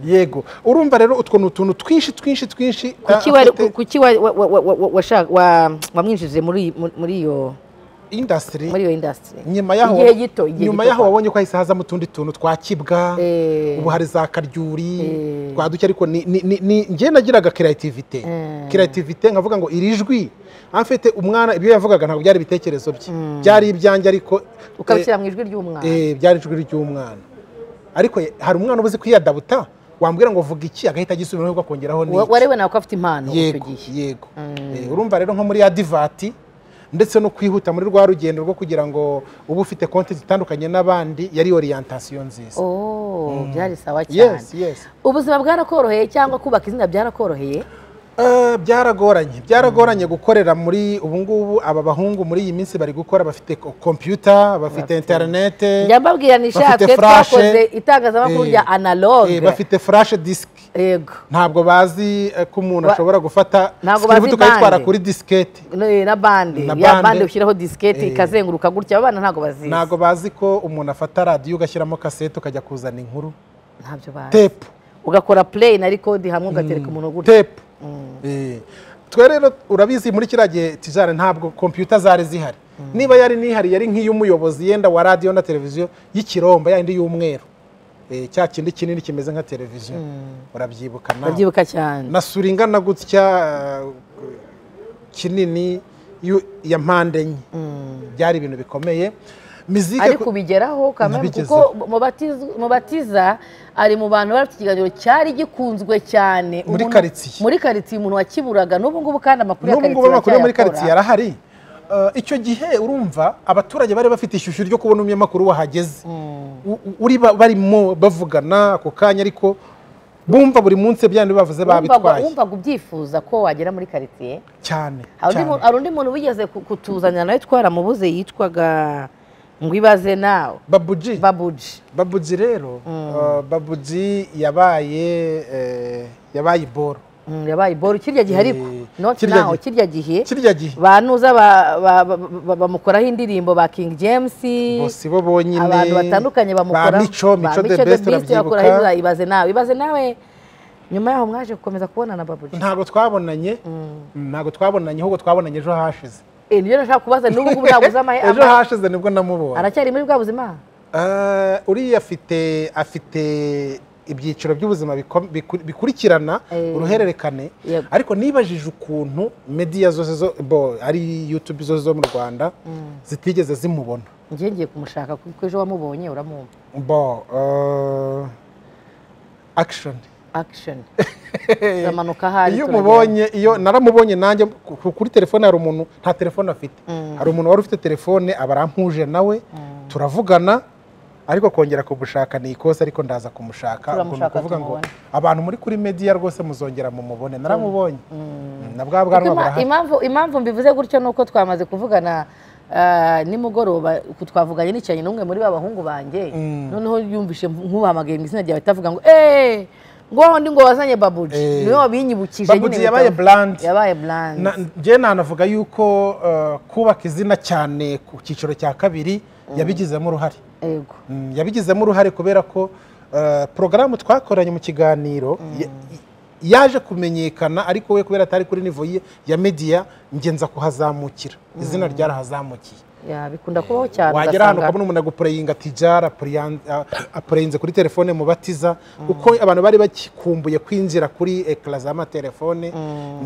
yego urumva rero utwo ni utuntu twinshi twinshi twinshi kuki ah, wari- afite kuki wa- wa- wa- wa- wa- washaka- wa- wamwinjije muri muri- muri iyo industry muri iyo indasitiri nyuma yaho igihe gito igihe nyuma gito yaho kwa- wabonye ko hahise hazamo utundi tuntu twa kibwa Eh. ubu hari za karyuri twa duke ariko ni- ni- ni- ni- njye nagiraga creativity creativity nkavuga ngo iri jwi amfite umwana ibyo yavugaga ntabwo byari ibitekerezo bye byari ibyanjye ariko eh, ukabishyira mu ijwi ry'umwana Eh, byari ijwi ry'umwana ariko ye- hari umwana ubuze kwiyadabuta wambwira ngo vuga iki agahita agisubiraho akongeraho Wa- n'iki warewe nawe ko afite impano icyo yego gihe yego Eh, urumva rero nko muri adivati ndetse no kwihuta muri rwa rugendo rwo kugira ngo ube ufite konti zitandukanye n'abandi yari orientation nziza oh byari sawa cyane yes yes ubuzima bwarakoroheye cyangwa kubaka izina byarakoroheye Eh, byaragoranye byaragoranye gukorera muri ubu ngubu aba bahungu muri iyi minsi bari gukora bafite ko- kompiyuta bafite interinete njya mbabwira nishatse furashe. twakoze itangazamakuru Eh, rya eh, analogue bafite furashe disiki yego ntabwo bazi eh, ko umuntu Ba- ashobora gufata Ntabwo script bazi ukayitwara bande. kuri disikete Ne- na bande Na ya bande. bande ushyiraho disikete Eh. ikazenguruka gutya abana ntabwo bazizi ntabwo bazi ko umuntu afata radiyo ugashyiramo kasete ukajya kuzana inkuru ntabyo bazi tepu ugakora play na record hamwe ugatereka umuntu gutya tepu Eh, twe rero urabizi muri kiriya gihe tijana ntabwo kompiyuta zari zihari niba yari nihari yari nk'iy'umuyobozi yenda wa radiyo na televiziyo y'ikiromba yayindi y'umweru Eh, cya kindi kinini kimeze nka televiziyo urabyibuka nawe ndabyibuka cyane na sura ingana gutya eh, kinini y'u- ya mpande enye byari ibintu bikomeye mizike ari ku- kubigeraho kamere kuko Nabigezeho. mubatiz- mubatiza ari mu bantu bari bafite ikiganiro cyari gikunzwe cyane Muri Umuntu- karitsiye. muri karitsiye umuntu wakiburaga n'ubu ngubu kandi amakuru ya n'ubu ngubu amakuru yo muri karitsiye karitsiye arahari Eh, icyo gihe urumva abaturage bari bafite ishyushyu ryo kubona umunyamakuru wahageze U- u- uri ba- barimo bavugana ako kanya ariko bumva buri munsi bya bindi bavuze Wumvaga- babitwaye wumvaga ubyifuza ko wagera muri karitsiye cyane hari undi cyane. mu- hari undi muntu wigeze ku- kutuzanya nawe twaramubuze yitwaga ngo ibaze nawe babuji babuji babuji rero eh, babuji yabaye eh, yabaye iboro Mm, yabaye boro kirya gihe ariko Eh, not kirya now gihe. kirya gihe kirya gihe banuza ba- ba- ba- ba- bamukoraho indirimbo ba king james bose bo bonyine abantu batandukanye bamukora ba mico mico the best urabyibuka bakora ibaze nawe ibaze nawe nyuma yaho mwaje gukomeza kubona na babuji ntabwo twabonanye ntabwo twabonanye ahubwo twabonanye ejo hashize Eh, nibyo nashaka kubaza n'ubu ngubu nabuze amahe ejo hashize nibwo namubonye aracyari muri bwa buzima Eh, uriya afite afite ibyiciro by'ubuzima biko- biku- bikurikirana Eh. uruhererekane Yego. ariko nibajije ukuntu mediya zose zo bo ari yutube zose zo mu rwanda zitigeze zimubona njye ngiye kumushaka kuko ejo wamubonye uramwumva bo eh, action action turamanuka ahari iyo turagenda. umubonye iyo naramubonye nanjye ku- kuri telefone hari umuntu nta telefone afite hari umuntu wari ufite telefone aba arampuje nawe turavugana ariko kongera kumushaka ni ikosa ariko ndaza kumushaka ubwo ni Turamushaka, ukuvuga ngo tumubone. abantu muri kuri mediya rwose muzongera mumubone naramubonye na bwa bwanwa Kuko ima- burahari impamvu impamvu mbivuze gutyo ni uko twamaze kuvugana ah, nimugoroba ku- twavuganye nicaranye n'umwe muri ba bahungu banjye noneho yumvishe nkubahamagaye mu izina ryawe itavuga ngo eee ngo ndi ngo wazanye babuji Eh. niwe wabinyibukije Babuji nyine yabaye bitavu- brand. yabaye brand Na- njye nanavuga yuko eh, kubaka izina cyane ku cyiciro cya kabiri yabigizemo uruhare yego Mm, yabigizemo uruhare kubera ko eh, porogaramu twakoranye mu kiganiro ya- yaje kumenyekana ariko we kubera atari kuri nivo ye ya mediya ngenza kuhazamukira izina ryarahazamukiye Ya, bikunda kubaho cyane wagera ahantu ukabona umuntu agupureyinga ati jara apureyinze kuri telefone mubatiza uko abantu bari bakikumbuye kwinjira kuri ekara z'amatelefone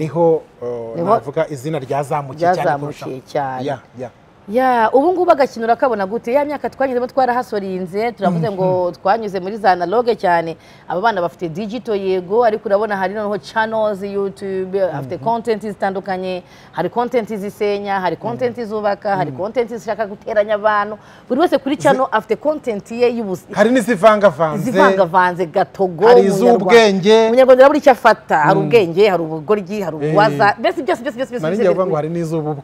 niho eh, Niho navuga izina ryazamukiye cyane kurushaho. ryazamukiye cyane Ya, ya. ya ubu ngubu agakinura kabona gute ya myaka twanyuzemo twarahasorinze turavuze ngo twanyuze muri za analoge cyane aba bana bafite digito yego ariko urabona hari noneho channels youtube afite content zitandukanye hari content zisenya hari content zubaka hari content zishaka guteranya abantu buri wese kuri channel afite content ye y'ubuzi hari n'izivangavanze zivangavanze gatogo Hari umunyarwanda- iz'ubwenge. umunyarwanda urabura icyo afata hari ubwenge hari ubugoryi hari ubwaza mbese byose byose byose byose nari byose- ngiye kuvuga ngo hari n'iz'ububwa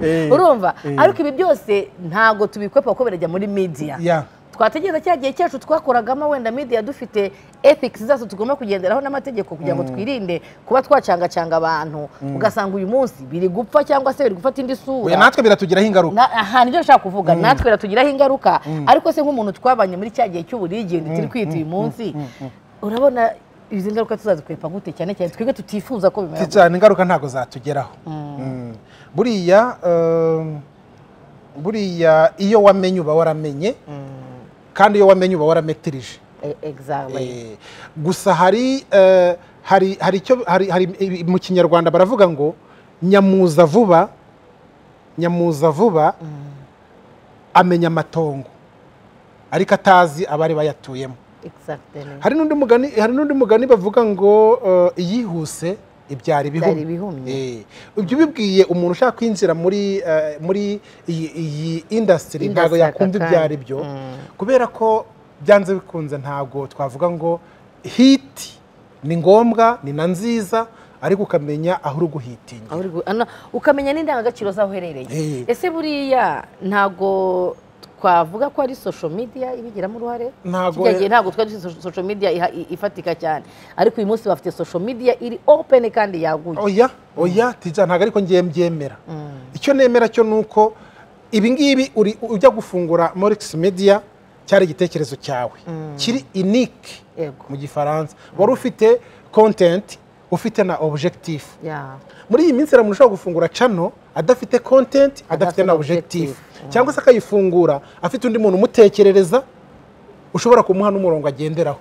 Eh. urumva ariko ibi byose ntabwo tubikwepa kuko birajya muri media Ya. twategereza cya gihe cyacu twakoragamo wenda media dufite ethics zacu tugomba kugenderaho n'amategeko kugira ngo twirinde kuba twacangacanga abantu ugasanga uyu munsi biri gupfa cyangwa se biri gufata indi Oya, sura natwe biratugiraho ingaruka Na- aha nibyo nshaka kuvuga natwe biratugiraho ingaruka ariko se nk'umuntu twabanye muri cya gihe cy'uburigende turi kwita uyu munsi urabona izi ngaruka tuzazikwepa gute cyane cyane twebwe tutifuza ko bimera gutya. cyane ingaruka ntabwo zatugeraho Mm. buriya um, buriya iyo wamenye uba waramenye kandi iyo wamenye uba warametirije Eh, exactly Eh, gusa hari eh, hari hari icyo hari hari ibi- mu kinyarwanda baravuga ngo nyamuza vuba nyamuza vuba amenya amatongo ariko atazi abari bayatuyemo exactly hari n'undi mugani hari n'undi mugani bavuga ngo eh, iyihuse ibyara ibihumye Ibyara ibihumye. Eh, ibyo ubibwiye umuntu ushaka kwinjira muri eh, muri iyi iyi indasitiri ntabwo Industry aka yakumva ibyo kanya. ari byo kubera ko byanze bikunze ntabwo twavuga ngo hiti ni ngombwa ni na nziza ariko ukamenya aho uri guhitingira Aho uri gu- ano- ukamenya n'indangagaciro z'aho uherereye Eh. ese buriya ntago twavuga ko ari social media ibigiramo uruhare Ntago- kijya gihe ntabwo twari dufite social media iha- i- ifatika cyane ariko uyu munsi bafite social media iri open kandi yaguye oya oya tija ntabwo ariko ngiye mbyemera icyo nemera cyo ni uko ibi ngibi uri- ujya gufungura morix media cyari igitekerezo cyawe kiri inike Yego. mu gifaransa wari ufite content ufite na objectif Ya. muri iyi minsi umuntu ushobora gufungura cano adafite content adafite Adafite na na objectif objective. cyangwa se akayifungura afite undi muntu umutekerereza ushobora kumuha n'umurongo agenderaho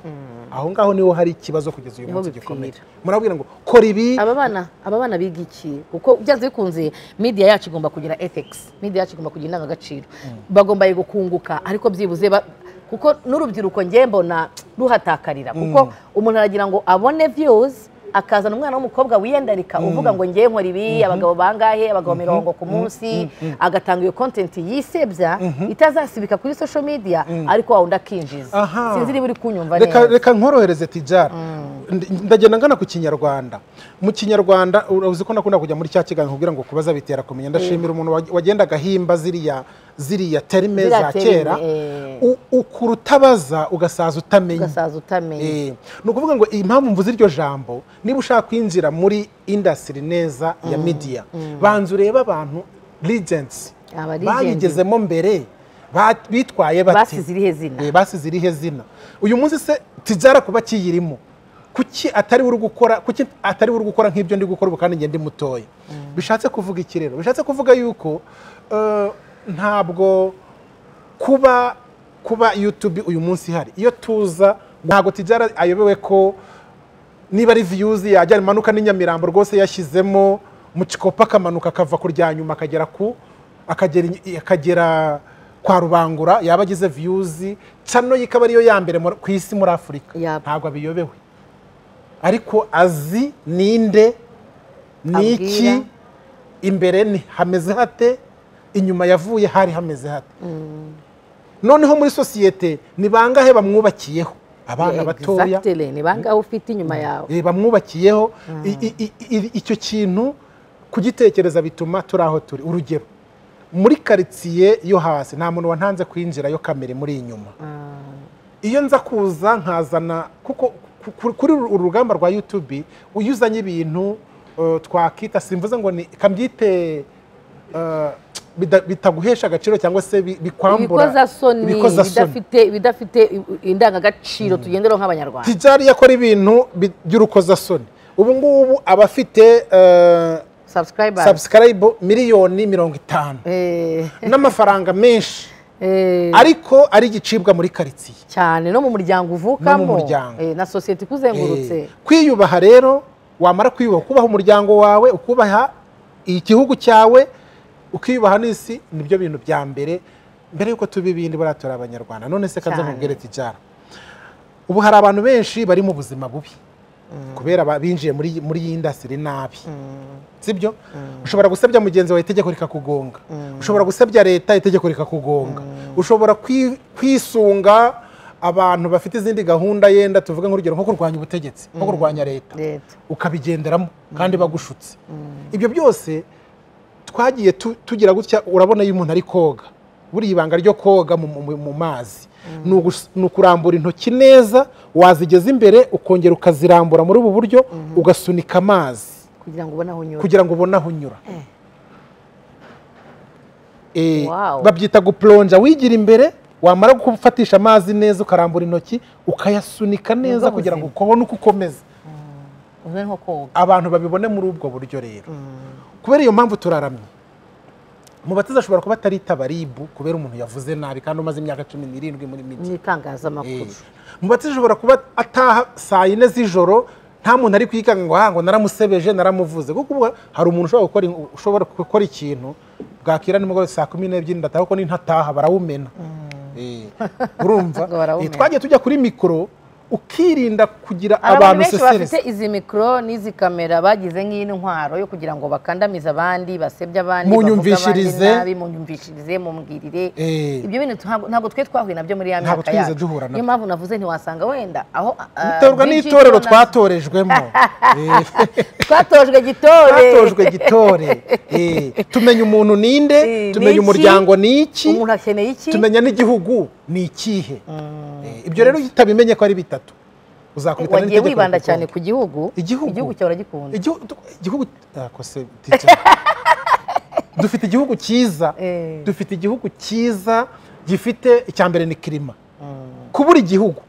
aho ngaho niho hari ikibazo kugeza uyu Niho munsi bipfira. gikomeye murabwira ngo kora ibi aba bana aba bana biga iki kuko byanze bikunze media yacu igomba kugira ethics media yacu igomba kugira indangagaciro bagomba gukunguka ariko byibuze ba- kuko n'urubyiruko njye mbona ruhatakarira kuko umuntu aragira ngo abone views akazana umwana w'umukobwa wiyandarika uvuga ngo njye nkora ibi abagabo bangahe abagabo mirongo ku munsi agatanga iyo content yisebya itazasibika kuri social media ariko wawundi akinjiza Aha. sinzi niba uri kunyumva reka neza reka nkorohereze tijara Ndi- ndagenda ngana ku kinyarwanda mu kinyarwanda ura- uzi ko nakunda kujya muri cya kiganiro kugira ngo kubaza bitera kumenya ndashimira umuntu wag- wagendaga ahimba ziriya ziriya terime Ziriya za terime, kera eh. U- ukura utabaza ugasaza utamenya ugasaza utamenya Eh, ni ukuvuga ngo impamvu mvuze iryo jambo niba ushaka kwinjira muri indasitiri neza ya midiya banza urebe abantu ligensi Aba legends. bayigezemo mbere ba- bitwaye bate basize irihe zina Eh, basize irihe zina uyu munsi se tijara kuba kiyirimo kuki atari we uri gukora kuki atari we uri gukora nk'ibyo ndi gukora ubu kandi ngende mutoya bishatse kuvuga iki rero bishatse kuvuga yuko eh, ntabwo kuba kuba yutube uyu munsi ihari iyo tuza ntabwo tijara ayobewe ko niba ari viyuzi yajya imanuka n'i Nyamirambo rwose yashyizemo mu kikopa akamanuka akava ku rya nyuma akagera ku akagera i- akagera kwa rubangura yaba agize viyuzi cano ye ikaba ariyo ya mbere muri- ku isi muri afurika Yap. ntabwo abiyobewe ariko azi ninde ni iki Abwira. imbere ni hameze hate inyuma yavuye hari hameze hate noneho muri sosiyete ni bangahe bamwubakiyeho abana batoya Exactly, ni bangahe ufite inyuma yawe Eh, bamwubakiyeho I- i- i- i- icyo kintu kugitekereza bituma turi aho turi urugero muri karitsiye yo hasi nta muntu wantanze kwinjirayo kamere muri inyuma iyo nza kuza nkazana kuko ku- ku- kuri uru uru rugamba rwa yutubi iyo uzanye ibintu eh, twakita simvuze ngo ni kambyite eh, bida- bitaguhesha agaciro cyangwa se bi- bikwambura ibikozasoni ibikozasoni. bidafite bidafite indangagaciro tugenderaho nk'abanyarwanda tijari yakora ibintu bi- by'urukozasoni ubu ngubu aba afite eh, subscribers subscribe miliyoni mirongo itanu Eh, n'amafaranga menshi eh, ariko ari igicibwa muri karitsiye cyane no mu muryango No mu uvukamo muryango. eh, na sosiyete ikuzengurutse Eh, kwiyubaha rero wamara kwiyubaha ukubaha umuryango wawe ukubaha igihugu cyawe ukiyubaha n'isi nibyo bintu bya mbere mbere y'uko tuba ibindi buriya turi abanyarwanda none se kanze Cyane. nkubwire tijara ubu hari abantu benshi bari mu buzima bubi kubera ba- binjiye muri muri iyi indasitiri nabi sibyo ushobora gusebya mugenzi wawe itegeko rikakugonga ushobora gusebya leta itegeko rikakugonga ushobora kwi- kwisunga abantu bafite izindi gahunda yenda tuvuge nk'urugero nko kurwanya ubutegetsi nko kurwanya leta leta ukabigenderamo kandi bagushutse ibyo byose twagiye tu- tugira gutya urabona iyo umuntu ari koga buriya ibanga ryo koga mu- mu mu mazi ni ugus- ni ukurambura intoki neza wazigeza imbere ukongera ukazirambura muri ubu buryo ugasunika amazi kugira ngo ubone aho unyura kugira ngo ubone aho unyura Eh, Wow. babyita guplonja wigira imbere wamara gufatisha amazi neza ukarambura intoki ukayasunika neza bwo kugira ngo buzima. ukubone uko ukomeza umeze nko koga abantu babibone muri ubwo buryo rero kubera iyo mpamvu turaramye mu batiza ashobora kuba ataritaba ribu kubera umuntu yavuze nabi kandi umaze imyaka cumi n'irindwi muri miti mu itangazamakuru mu batiza ashobora kuba ataha saa yine z'ijoro nta muntu ari kwikanga ngo "Ah, ngo naramusebeje naramuvuze kuko ubu hari umuntu ushobora gukora ushobora gukora ikintu bwakira nimugoroba saa kumi n'ebyiri ndataha kuko nintataha barawumena Eh, urumva Ngo barawumena. Eh, twagiye tujya kuri mikoro ukirinda kugira hari abantu abantu benshi bafite usesereza izi mikoro n'izi kamera bagize nk'intwaro yo kugira ngo bakandamize abandi basebye abandi Munyumvishirize. bavuge abandi nabi munyumvishirize mumbwirire Eh. ibyo bintu ntabwo ntabwo twe twahuye nabyo muri ya Ntabwo myaka twigeze yacu duhura nabyo. niyo mpamvu navuze ntiwasanga wenda aho ah, biterwa Bridget n'itorero Jonas- twatorejwemo Eh. twatojwe gitore twatojwe gitore Eh, tumenya umuntu ninde Eh, tumenya niki? umuryango ni iki umuntu akeneye iki tumenya n'igihugu ni ikihe Eh, ibyo rero iyo utabimenye ko ari bitatu uzakubita wagiye n'itegeko wibanda cyane rikugora. ku gihugu Igihugu. cyawe uragikunda Igihu- du- igihugu ah, ko se, teacher. dufite igihugu cyiza Eh. dufite igihugu cyiza gifite icya mbere ni kirima kubura igihugu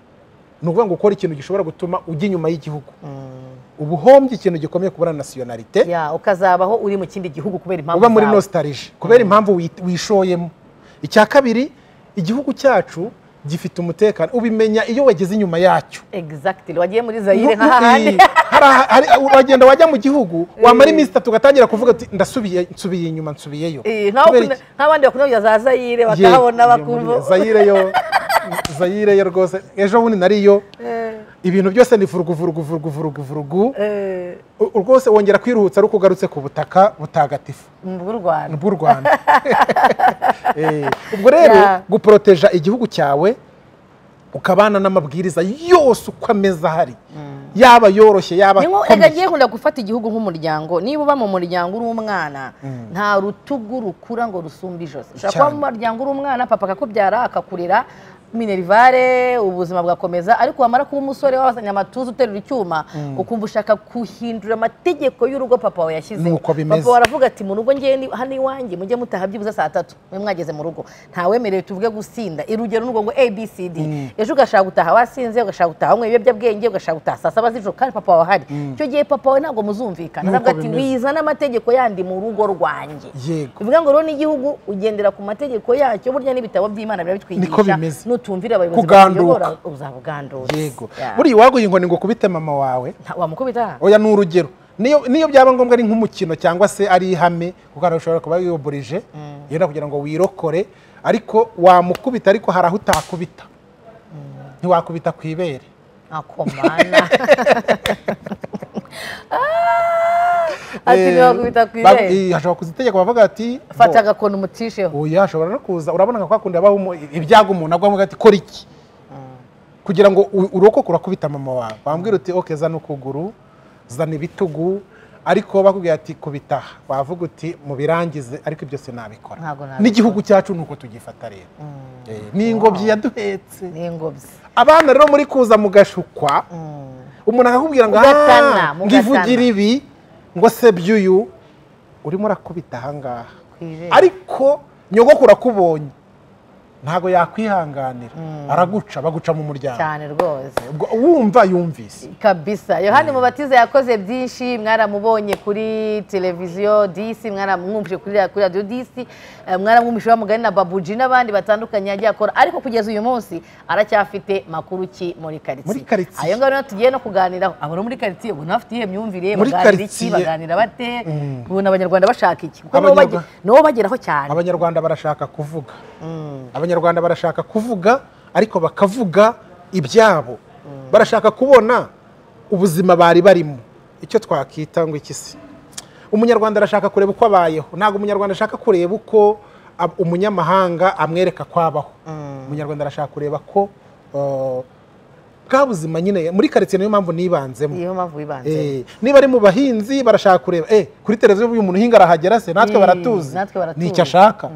ni ukuvuga ngo ukora ikintu gishobora gutuma ujya inyuma y'igihugu ubuhombye ikintu gikomeye kubura nasiyonarite Ya, ukazabaho uri mu kindi gihugu kubera impamvu uba muri zawe. nostalgie kubera impamvu wi- wishoyemo icya kabiri igihugu cyacu gifite umutekano ubimenya iyo wageze inyuma yacyo exactly wagiye muri zayire Nku- nk'ahandi iyi, hari- hari- uragenda wajya mu gihugu wamara iminsi itatu ugatangira kuvuga uti ndasubiye nsubiye inyuma nsubiyeyo Eh, nk'aho Kubera kuna- iki? nk'abandi bakunabya za zayire Ye- bakahabona iyo muri- bakumva zayire yo zayire yo rwose ejo bundi nariyo ibintu byose ni vuruguvuruguvuruguvurugu Eh, rwose wongera kwirutsa ariko ugarutse ku butaka butagatifu bw'u rwanda bw'u rwanda Eh, ubwo rero Yeah. guporoteja igihugu cyawe ukabana n'amabwiriza yose uko ameze ahari yaba yoroshye yaba ni nko akomeye. reka ngiye nkunda gufata igihugu nk'umuryango niba uba mu muryango uri umwana nta rutugu rukura ngo rusumbe ijosi ushobora kuba Cyane. mu muryango uri umwana papa akakubyara akakurera minerivare ubuzima bugakomeza ariko wamara kuba umusore wabasanye amatuza uterura icyuma ukumva ushaka guhindura amategeko y'urugo papa wawe yashyizeho Nuko bimeze. papa wawe aravuga ati mu rugo njyewe ni- hano iwanjye mujye mutaha byibuze saa tatu mwe mwageze mu rugo ntawemerewe tuvuge gusinda irugero n'urwo ngo abcd ejo ugashaka gutaha wasinze ugashaka gutaha wanyweye ibiyobyabwenge ugashaka gutaha saa saba z'ijoro kandi papa wawe ahari icyo gihe papa wawe ntabwo muzumvikana Nuko aravuga ati bimeze. wizana amategeko yandi mu rugo rwanjye Yego. bivuga ngo rero n'igihugu ugendera ku mategeko yacyo burya n'ibitabo by'imana biba Niko bitwigisha bimeze. nutumvira abayobozi Kuganduka. bakuyobora uzabugandutse yego buriya iwaguha inkoni ngo ukubite mama wawe wamukubita oya ni urugero niyo niyo byaba ngombwa ari nk'umukino cyangwa se ari ihame kuko hari ushobora kuba wiyoborije yenda kugira ngo wirokore ariko wamukubita ariko hari aho utakubita ntiwakubita ku ibere akomana ati Eh, ntiwakubita ku ba- irembo eh, hashobora kuza itegeko bavuga ati fata bo, agakoni umucisheho oya hashobora no kuza urabona nka kwakundi habaho umu- ibyago umuntu agwa avuga ati kora iki kugira ngo u- urokoke urakubita mama wawe wambwira uti oke zana ukuguru zana ibitugu ariko bakubwira ati kubitaha wavuga uti mubirangize ariko ibyo sinabikora Ntabwo nabikora. n'igihugu cyacu ni uko tugifata rero Eh, ni ingobyi yaduhetse n'ingobyi abana rero muri kuza mugashukwa umuntu akakubwira ngo Mugatana, "Ah, ngo mugatana." ivugire ibi ngo se by'uyu urimo urakubita ahangaha Ku ibere. ariko nyogokuru akubonye ntabwo yakwihanganira araguca baguca mu muryango cyane rwose Ubwo wumva yumvise kabisa yohani mubatiza yakoze byinshi mwaramubonye kuri televiziyo disi mwaramwumvise kuri ra- kuri radiyo disi eh, mwaramwumvise wa mugani na babuji n'abandi batandukanye yagiye akora ariko kugeza uyu munsi aracyafite makuru ki muri karitsiye Muri karitsiye. ayo ngayo rero tugiye no kuganiraho abari muri karitsiye ubona bafite iyihe myumvire Muri baganira iki karitsiye. baganira bate ubona abanyarwanda bashaka iki kuko nibo Abanyarwa- bage- nibo bageraho cyane abanyarwanda barashaka kuvuga abanyarwanda barashaka kuvuga ariko bakavuga ibyabo barashaka kubona ubuzima bari barimo icyo twakita ngo iki se umunyarwanda arashaka kureba uko abayeho ntabwo umunyarwanda ashaka kureba uko ab- umunyamahanga amwereka ko abaho umunyarwanda arashaka kureba ko uh, bwa buzima nyine muri karitsiye niyo mpamvu nibanzemo niyo mpamvu wibanze Eh, niba ari mu bahinzi barashaka kureba eh kuri televiziyo uyu muntu uhinga arahagera se natwe Eh, baratuzi natwe baratuzi. ni icyo ashaka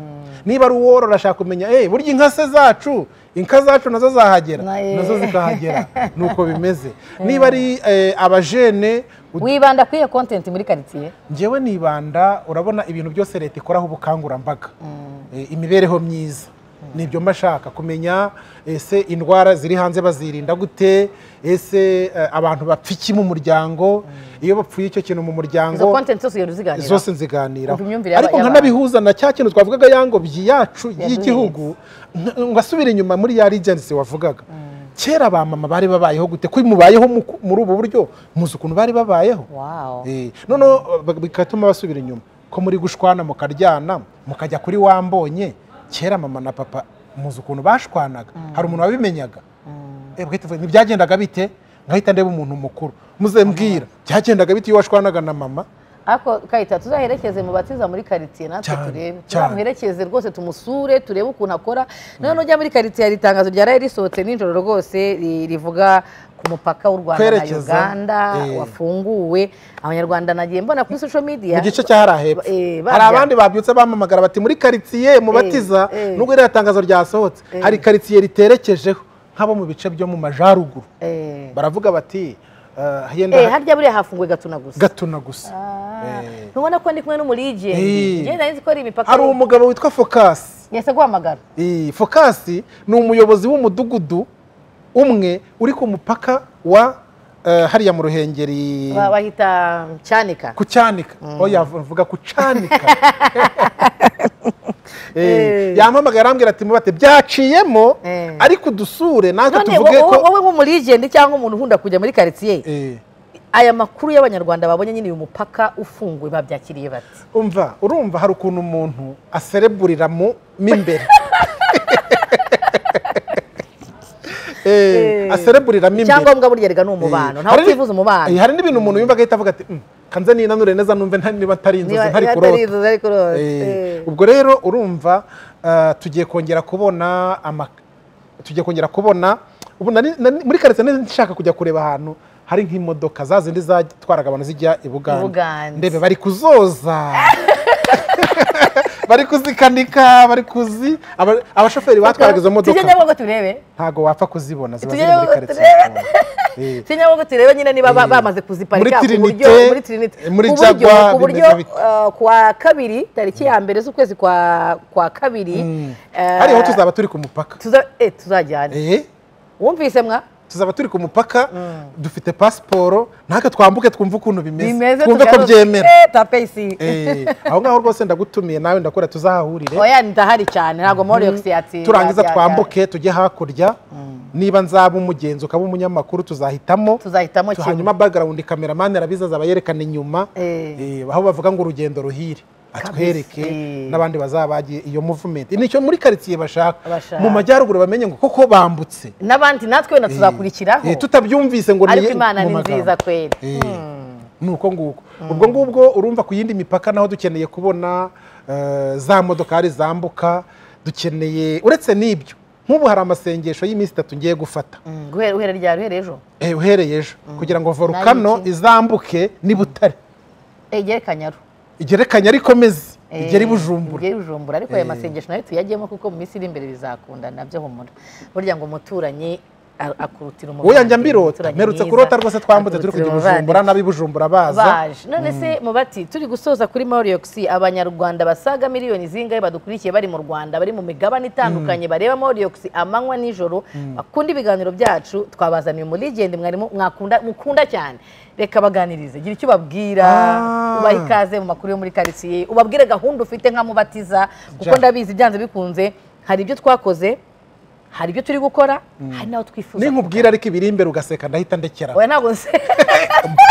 niba ari uworora ashaka kumenya eh burya inka se zacu inka zacu nazo zahagera Na- eh. nazo zikahagera nuko bimeze niba ari eh, abajene ud- wibanda kuri iyo kontenti muri karitsiye njyewe nibanda urabona ibintu byose leta ikoraho ubukangurambaga Eh, imibereho myiza nibyo mba shaka kumenya ese indwara ziri hanze bazirinda gute ese eh, abantu bapfa iki mu muryango iyo bapfuye icyo kintu mu izo muryango kontenti zose ugenda uziganiraho zose nziganiraho Umva imyumvire ariko y'aba- nkanabihuza na cya kintu twavugaga yangobyi yacu Yaduhetse. y'igihugu nk- ngasubira inyuma muri ya regency wavugaga kera ba mama bari babayeho gute ko mubayeho mu- muri ubu buryo muzi ukuntu bari babayeho wow Eh, noneho ba- bigatuma basubira inyuma ko muri gushwana mukaryana mukajya kuri wambonye kera mama na papa muzi ukuntu bashwanaga hari umuntu wabimenyaga ntibyagendaga bite nkahita ndeba umuntu mukuru muzembwira byagendaga bite iyo washwanaga na mama ariko kayita tuzaherekeze mu batiza muri karitsiye natwe Cyane, turebe cyane. tuzamuherekeze rwose tumusure turebe ukuntu akora noneho nujya muri karitsiye hari itangazo ryaraye risohotse nijoro rwose ri- rivuga ku mupaka w'u rwanda na Kwerekeza, uganda eh. wafunguwe abanyarwanda nagiye mbona kuri social media mu gice cya hariya hepfo Eh, barya. hari abandi babyutse bamamagara bati muri karitsiye mubatiza Eh, eh. nubwo iriya tangazo ryasohotse Eh. hari karitsiye riterekejeho nk'abo mu bice byo mu majyaruguru Eh. baravuga bati eh, yenda Eh, harya buriya hafunguwe gatuna gusa gatuna gusa Ah, Eh. ntubona ko ndi kumwe Eh. n'umuligendi njye nari nzi ko ari imipaka hari umugabo witwa fokasi yahise aguhamagara Iyi fokasi ni umuyobozi w'umudugudu umwe uri ku mupaka wa eh, hariya mu ruhengeri Ba- bahita cyanika ku cyanika oya vuga ku cyanika Eh, Eh. yampamagaye arambwira ati mubate byaciyemo Eh. ariko dusure natwe none tuvuge wowe- ko wowe nk'umuligendi cyangwa umuntu ukunda kujya muri karitsiye Eh, aya makuru y'abanyarwanda babonye nyine uyu mupaka ufunguye babyakiriye bati umva urumva hari ukuntu umuntu asereburira mu mo imbere Eh, Eh. asereburira mo imbere icyangombwa burya rega ni umubano ntawe Hari ni- utifuza Eh, umubano hari n'ibintu umuntu yumva agahita avuga ati "Mm, kanze ninanure neza numve nta- niba atari inzozi Niba- ntari niba atari kurota inzozi, ari kurota. Eh, Eh. ubwo rero urumva ah, tugiye kongera kubona ama- tugiye kongera kubona ubu nari- nari- muri karitsiye nari nshaka kujya kureba ahantu hari nk'imodoka za zindi zatwaraga abantu zijya i I buganda Bugande. ndebe bari kuzoza bari kuzikanika bari kuzi aba- abashoferi batwaraga izo tujye modoka nyabugogo turebe ntago wapfa kuzibona ziba ziri Tujye muri karitsiye turebe. Eh. tujye nyabugogo turebe nyine niba ba- Eh. bamaze kuziparika Muri ku buryo Trinité, muri Trinité. eh, muri Ku buryo- Jaguar, ku buryo bimeze bite? uh, ku wa kabiri tariki ya mbere z'ukwezi kwa kwa kabiri eh, hariho tuzaba turi ku mupaka tuza- eh, tuzajyana Eh, wumvise mwa tuzaba turi ku mupaka dufite pasiporo natwe twambuke twumve ukuntu bimeze bimeze twumve ko tugaruke. byemera Eh, tape isi Eh, aho ngaho rwose ndagutumiye nawe ndakora tuzahahurire oya ndahari cyane ntabwo moriyox yatsinda turangiza ya- ya- twambuke tujye hakurya niba nzaba umugenzi ukaba umunyamakuru tuzahitamo tuzahitamo Tu- kimwe hanyuma bagarawundi kameramani arabizi azaba yerekana inyuma Eh. Eh, aho bavuga ngo urugendo ruhire atwereke Eh. n'abandi bazaba bagiye iyo movement nicyo muri karitsiye bashaka Bashaka. mu majyaruguru bamenye ngo koko bambutse n'abandi natwe wenda Eh, tuzakurikiraho eh, tutabyumvise ngo ariko niye- imana mu ni magambo. nziza kweli Eh, ni uko nguko ubwo ngubwo urumva ku yindi mipaka naho dukeneye kubona eh, za modokari zambuka dukeneye uretse n'ibyo nk'ubu hari amasengesho y'iminsi itatu ngiye gufata Mm, guhera uhera rya ruhere ejo Eh, uhereye ejo kugira ngo volukano iki? izambuke n'i butare egere kanyaru igerekanye ariko meze Eh, igere i bujumbura igere i bujumbura ariko aya masengesho nayo tuyajyemo kuko mu minsi iri imbere bizakunda nabyo humura burya ngo umuturanyi a- akurutira wowe umuvandimwe yanjya mbirota umuturanyi mperutse mwiza kurota rwose twambutse turi akurutira kujya i umuvandimwe. bujumbura n'ab'i bujumbura baza baje none se mu bati turi gusoza kuri Moriox abanyarwanda basaga miliyoni zingahe badukurikiye bari mu Rwanda bari mu migabane itandukanye bareba Moriox amanywa nijoro bakunda ibiganiro byacu twabazaniye umuligende mwarimu mwakunda mukunda cyane reka baganirize gira icyo ubabwira Ah. ubaha ikaze mu makuru yo muri karitsiye ubabwire gahunda ufite nk'amubatiza kuko Ja. ndabizi byanze bikunze hari ibyo twakoze hari ibyo turi gukora hari n'aho twifuza ninkubwira ariko ibiri imbere ugaseka ndahita ndekera oya ntabwo nse-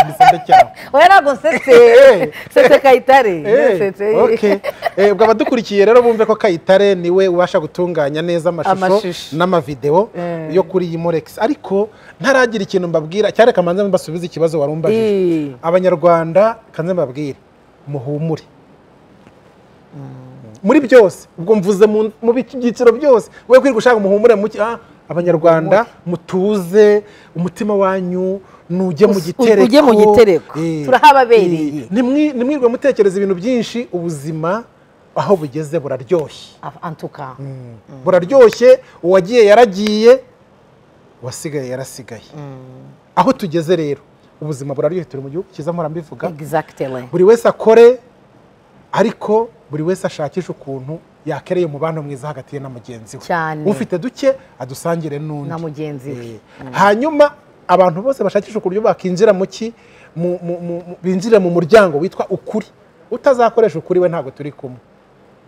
Ndahita ndekera oya ntabwo nsetse nsetse kayitare nsetse okay. Eh, ubwo abadukurikiye rero bumve ko kayitare niwe ubasha gutunganya neza amashusho Amashusho. n'amavideo Eh. yo kuri iyi morex ariko ntaragira ikintu mbabwira cyane kamanze mbasubize ikibazo warumbajije Eh, abanyarwanda kanze mbabwire muhumure muri byose ubwo mvuze mu mu byiciro byose wowe kwirirwa ushaka umuhumure muke ah, abanyarwanda mutuze umutima wanyu nujye mu Us- gitereko ujye mu gitereko. Eh, Turahababereye. eh, nimwi- nimwirirwe mutekereza ibintu byinshi ubuzima aho bugeze buraryoshye af- en tout cas. buraryoshye uwagiye yaragiye uwasigaye yarasigaye aho tugeze rero ubuzima buraryoshye turi mu gihugu cyiza mpora mbivuga Exactly. buri wese akore ariko buri wese ashakisha ukuntu yakereye umubano mwiza hagati ye na mugenzi we Cyane. ufite duke adusangire n'undi Na mugenzi we. Eh, hanyuma abantu bose bashakisha uburyo bakinjira mu ki mu- mu- mu- mu- binjire mu muryango witwa ukuri utazakoresha ukuri we ntabwo turi kumwe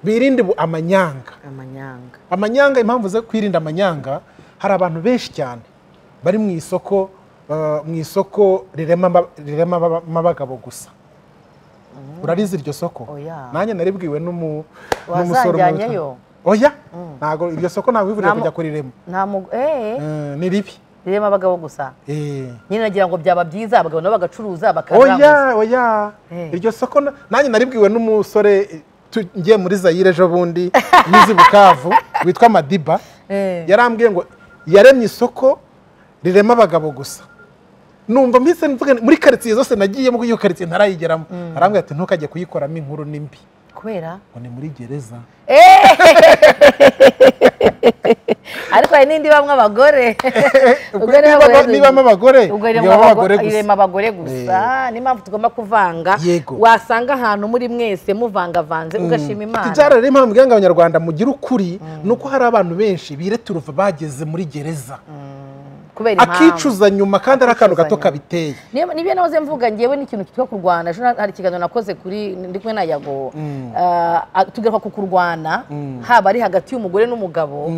birinde bu- amanyanga Amanyanga. amanyanga impamvu zo kwirinda amanyanga hari abantu benshi cyane bari mu isoko eh, mu isoko rirema aba- rirema aba- abagabo gusa urarizi iryo soko Oya. nanjye naribwiwe n'umu- n'umusore umwe witwa- Wazanjyanyeyo. oya ntabwo iryo soko ntabwo wivuriye Nta mu- kujya kurirema Nta mu- eh, Eh, ni ribi ririmo abagabo gusa Eh. nyine nagira ngo byaba byiza abagabo nabo bagacuruza bakaranguza oya oya Eh. iryo soko na- nanjye naribwiwe n'umusore tu- ngiye muri zayire ejo bundi yizi bukavu witwa madiba Eh. yarambwiye ngo yaremye isoko rirema abagabo gusa numva mbese mvuga nti, muri karitsiye zose nagiyemo kuko iyo karitsiye ntarayigeramo arambwira ati ntukajye kuyikoramo inkuru ni mbi kubera ngo ni muri gereza ariko hari n'indi bamwe abagore Ubwo rero Niba- abagore- nibamo abagore ubwo irema irema abagore abago- gusa irema abagore gusa niyo mpamvu tugomba kuvanga Yego. wasanga ahantu muri mwese muvangavanze ugashima imana ibyara rero impamvu ibyo abanyarwanda mugira ukuri ni uko hari abantu benshi bireta uruva bageze muri gereza kubera impamvu akicuza nyuma kandi ari akantu gato Akicuza nyuma. kabiteye Niyo- nibyo nahoze mvuga ngewe n'ikintu kitwa kurwana ejo hari ikiganiro nakoze kuri ndi kumwe na yago Ah, tugaruka ku kurwana haba ari hagati y'umugore n'umugabo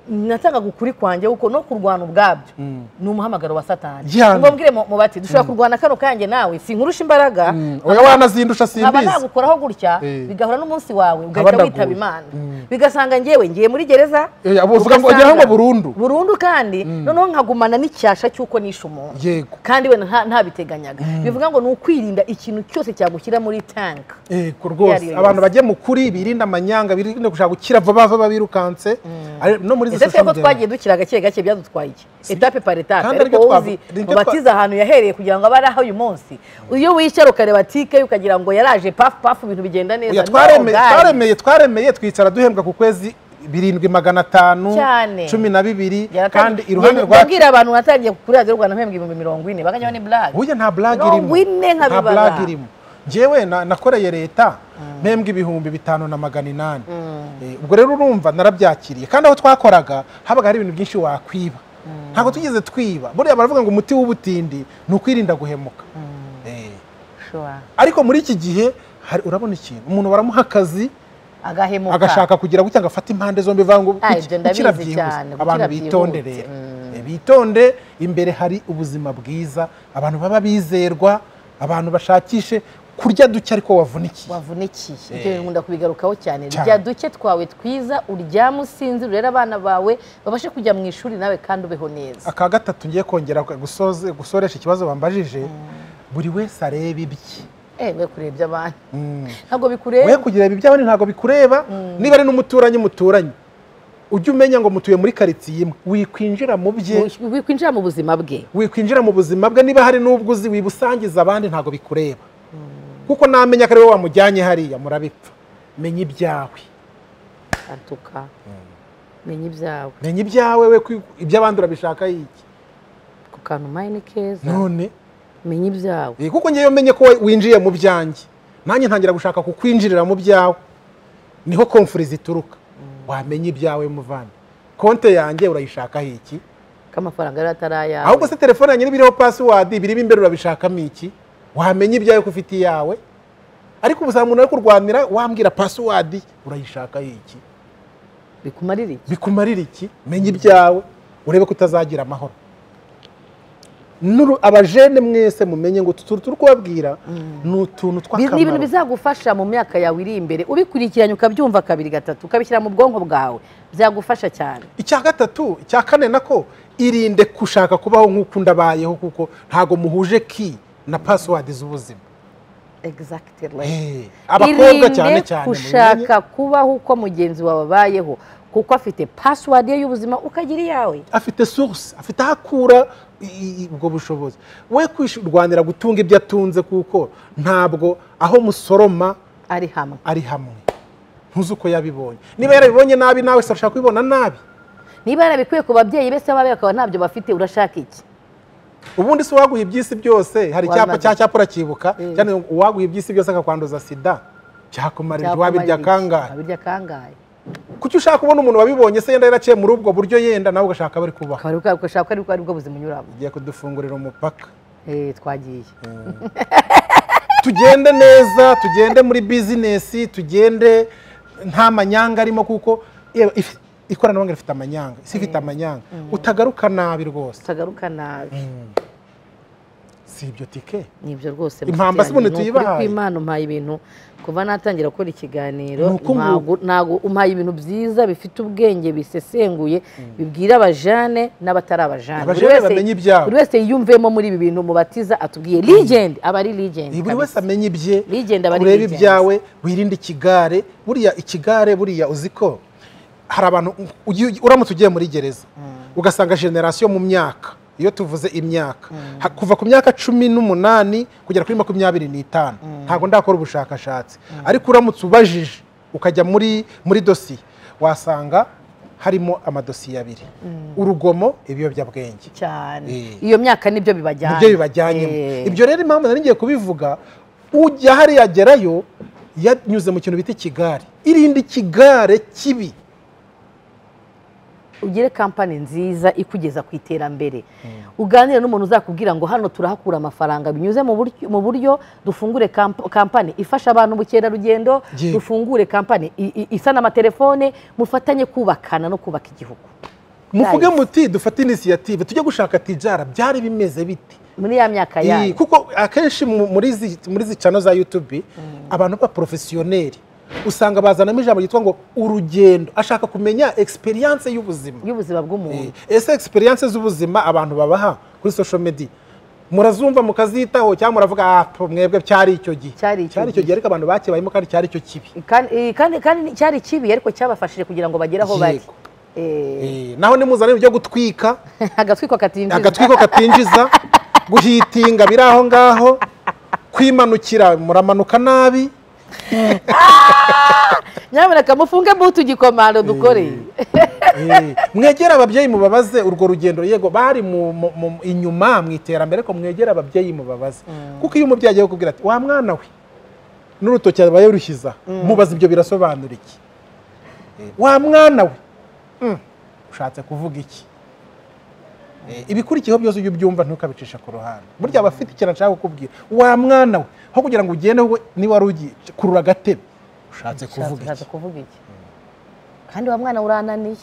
natangaga ukuri kwanjye kuko no kurwana ubwabyo ni umuhamagaro wa satani Gihana. ngombwire mu mu bati dushobora kurwana kano kanjye nawe sinkurusha imbaraga oya wanazindusha nkaba simbizi nagukoraho gutya Eh. bigahura n'umunsi wawe ugahita ndaguwe. witaba imana bigasanga ngewe ngiye muri gereza Eh, abo uvuga ngo ugasanga- ugera ngo burundu. burundu kandi noneho nkagumana n'icyasha cy'uko nishe umuntu yego kandi we nta- ntabiteganyaga bivuga ngo ni ukwirinda ikintu cyose cyagushyira muri tank yego Iyo ari rwose yo abantu yose. bagiye mu kuri birinda amanyanga birinda gushaka gukira vuba vuba birukanse Ari- no muri izo ese social twebwe media. twagiye dukira gake gake byadutwaye iki etape par etape Kandi ariko aribyo wowe uzi twavu- nibyo twa- mubatiza ahantu yahereye kugira ngo abe ari aho uyu munsi iyo wicara ukareba tike ukagira ngo yaraje pafu pafu ibintu bigenda neza Oya, No, twareme- guys. twaremeye twaremeye twicara duhembwa ku kwezi birindwi magana atanu Cyane. cumi na bibiri kandi Yaratangiye- iruhande Yabwi- rwacu yabwira abantu natangiye kuri radiyo rwanda mpembwa ibihumbi mirongo ine bakajyaho ni blague burya nta blague mirongo ine irimo nta nkabibara blague irimo njyewe na- nakoreye leta mpembwa ibihumbi bitanu na magana inani Eh, ubwo rero urumva narabyakiriye kandi aho twakoraga habaga hari ibintu byinshi wakwiba ntabwo tugeze twiba buriya baravuga ngo umuti w'ubutindi ni ukwirinda guhemuka Eh, Sure. ariko muri iki gihe hari- urabona ikintu umuntu baramuha akazi agahemuka agashaka kugira gutya ngo afate impande zombi vanga ngo Ah, iki- ibyo ndabizi gukira byihuse. cyane, gukira abantu bitonde byihuse. rero Eh, bitonde imbere hari ubuzima bwiza abantu baba bizerwa abantu bashakishe kurya duke ariko wavunikiye wavunikiye Eh. ibyo bintu nkunda kubigarukaho cyane Cyane. rya duke twawe twiza uryame usinzire urere abana bawe babashe kujya mu ishuri nawe kandi ubeho neza aka gatatu ngiye kongera gusoze- gusoresha ikibazo bambajije buri wese areba ibye ewe kurebya abana Mm. ntabwo we bikureba kugira ibyawe ntabwo bikureba niba ari n'umuturanyi muturanye ujye umenya ngo mutuye muri karitsiye imwe wikwinjira mu bye wikwinjira mu buzima bwe wikwinjira mu buzima bwe niba hari n'ubwo uzi wibusangiza abandi ntabwo bikureba kuko namenya ko ari wowe wamujyanye hariya murabipfa menya ibyawe atuka menya ibyawe menya ibyawe we ko iby'abandi urabishaka yiki ku kantu maye ni keza none menya ibyawe eh, kuko ngewe menye ko we- winjiye mu byanjye nanjye ntangira gushaka kukwinjirira mu byawe niho komfuri zituruka wamenya ibyawe muvana konte yanjye urayishaka iki k'amafaranga yari atari ayawe ahubwo se telefone yanjye n'ibiriho pasiwadi birimo imbere urabishakamo iki wamenya ibyawe ko ufite iyawe ariko ubu umuntu ari kurwanira wambwira pasiwadi urayishaka iki bikumarira iki bikumarira iki menya ibyawe urebe ko utazagira amahoro N'uru- abajene mwese mumenye ngo utu tuntu turi kubabwira ni utuntu Bi- ni ibintu tw'akamaro bizagufasha mu myaka yawe iri imbere ubikurikiranye ukabyumva kabiri gatatu ukabishyira mu bwonko bwawe byagufasha cyane icya gatatu icya kane nako irinde gushaka kubaho nk'uko undabayeho kuko ntago muhuje ki na pasiwadi z'ubuzima exactly Eh, abakobwa cyane cyane mubimenye. gushaka kubaho uko mugenzi wawe abayeho kuko afite pasiwadi ye y'ubuzima ukagira iyawe afite source afite aho akura i- i- ubwo bushobozi we kwirwanira gutunga ibyo atunze kuko ntabwo aho musoroma ari hamwe ari hamwe ntuzi uko yabibonye niba yarabibonye nabi nawe se arashaka kubibona nabi niba yarabikuye ku babyeyi bese babaye bakaba ntabyo bafite urashaka iki ubundi se uwaguha iby'isi byose hari icyapa Wabimaze. cya cyapa uracyibuka Mm. cyane ngo uwaguha iby'isi byose akakwanduza sida byakumarira wabirya Byakumarira iki? kangahe wabirya kangahe kuki ushaka kubona umuntu wabibonye se yenda yaraciye muri ubwo buryo yenda nawe ugashaka bari kubaho akaba ari bwa- ushaka ko ari bwa- ari bwo buzima unyuramo ugiye kudufungurira umupaka Eh, twagiye tugende neza tugende muri bizinesi tugende nta manyanga arimo kuko yewe if- ikoranabuhanga rifite amanyanga isi ifite amanyanga utagaruka nabi rwose tutagaruka nabi Si si ibyo tike nibyo rwose Impamba si umuntu tuyibahaye. ku imana umpaye ibintu kuva natangira gukora ikiganiro Ni uko nguko. ntago- ntago umpaye ibintu byiza bifite ubwenge bisesenguye bibwira abajane n'abatari abajane Buri Abajane wese- bamenye ibyabo. buri wese yiyumvemo muri ibi bintu mubatiza atubwiye ligende aba ari ligende buri wese kabisa. amenye ibye Ligenda aba ari urebe ligenzi. ibyawe wirinde ikigare buriya ikigare buriya uzi ko hari abantu ugi- uramutse ugiye muri gereza ugasanga generasiyo mu myaka iyo tuvuze imyaka ha- kuva ku myaka cumi n'umunani kugera kuri makumyabiri n'itanu ntabwo ndakora ubushakashatsi ariko uramutse ubajije ukajya muri muri dosiye wasanga harimo amadosiye abiri urugomo ibiyobyabwenge cyane Eh. iyo myaka nibyo bibajyana nibyo bibajyanyemo Eh. ibyo rero impamvu nari ngiye kubivuga ujya hariya agerayo yanyuze mu kintu bita ikigare irinde ikigare kibi ugire kampani nziza ikugeza ku iterambere uganire n'umuntu uzakubwira ngo hano turahakura amafaranga binyuze mu buryo- mu buryo dufungure kamp- kampani ifasha abantu ubukerarugendo Yego. dufungure kampani i- i- isana amatelefone mufatanye kubakana no kubaka igihugu muvuge muti dufate inisiyative tujye gushaka tijara byari bimeze biti muri ya myaka Iyi, yayo kuko akenshi mu- muri zi- muri zi cano za yutubi abantu b'aporofesiyoneri usanga bazanamo ijambo ryitwa ngo urugendo ashaka kumenya egisperiyanse y'ubuzima y'ubuzima bw'umuntu Eh, ese experience z'ubuzima abantu babaha kuri social media murazumva mukazitaho cyangwa muravuga ah po, mwebwe cyari icyo gihe Cyari icyo cyari icyo gihe ariko abantu bakibayemo kandi cyari icyo kibi Kandi- eh, kandi kandi cyari kibi ariko cyabafashije kugira ngo bagere aho bari Yego. Eh, Eh, naho nimuzana ibyo gutwika agatwiko katinjiza agatwiko katinjiza guhitinga biri aho ngaho kwimanukira muramanuka nabi nyamuneka mufunge butu igikomando dukore Eh, mwegere ababyeyi mubabaze urwo rugendo yego bari mu- mu- mu- inyuma mu iterambere ariko mwegere ababyeyi mubabaze kuko iyo umubyeyi agiye kukubwira ati wa mwana we n'urutoki aba yarushyize aha." mubaze ibyo birasobanura iki Eh, wa mwana we Mm, ushatse kuvuga iki Eh, ibikurikiyeho byose ujye ubyumva ntukabicisha ku ruhande burya aba afite ikintu ashaka kukubwira wa mwana we aho kugira ngo ugende wowe niba wari ugiye kurura agatebe ushatse kuvuga ushatse iki kuvuga iki kandi wa mwana urananiye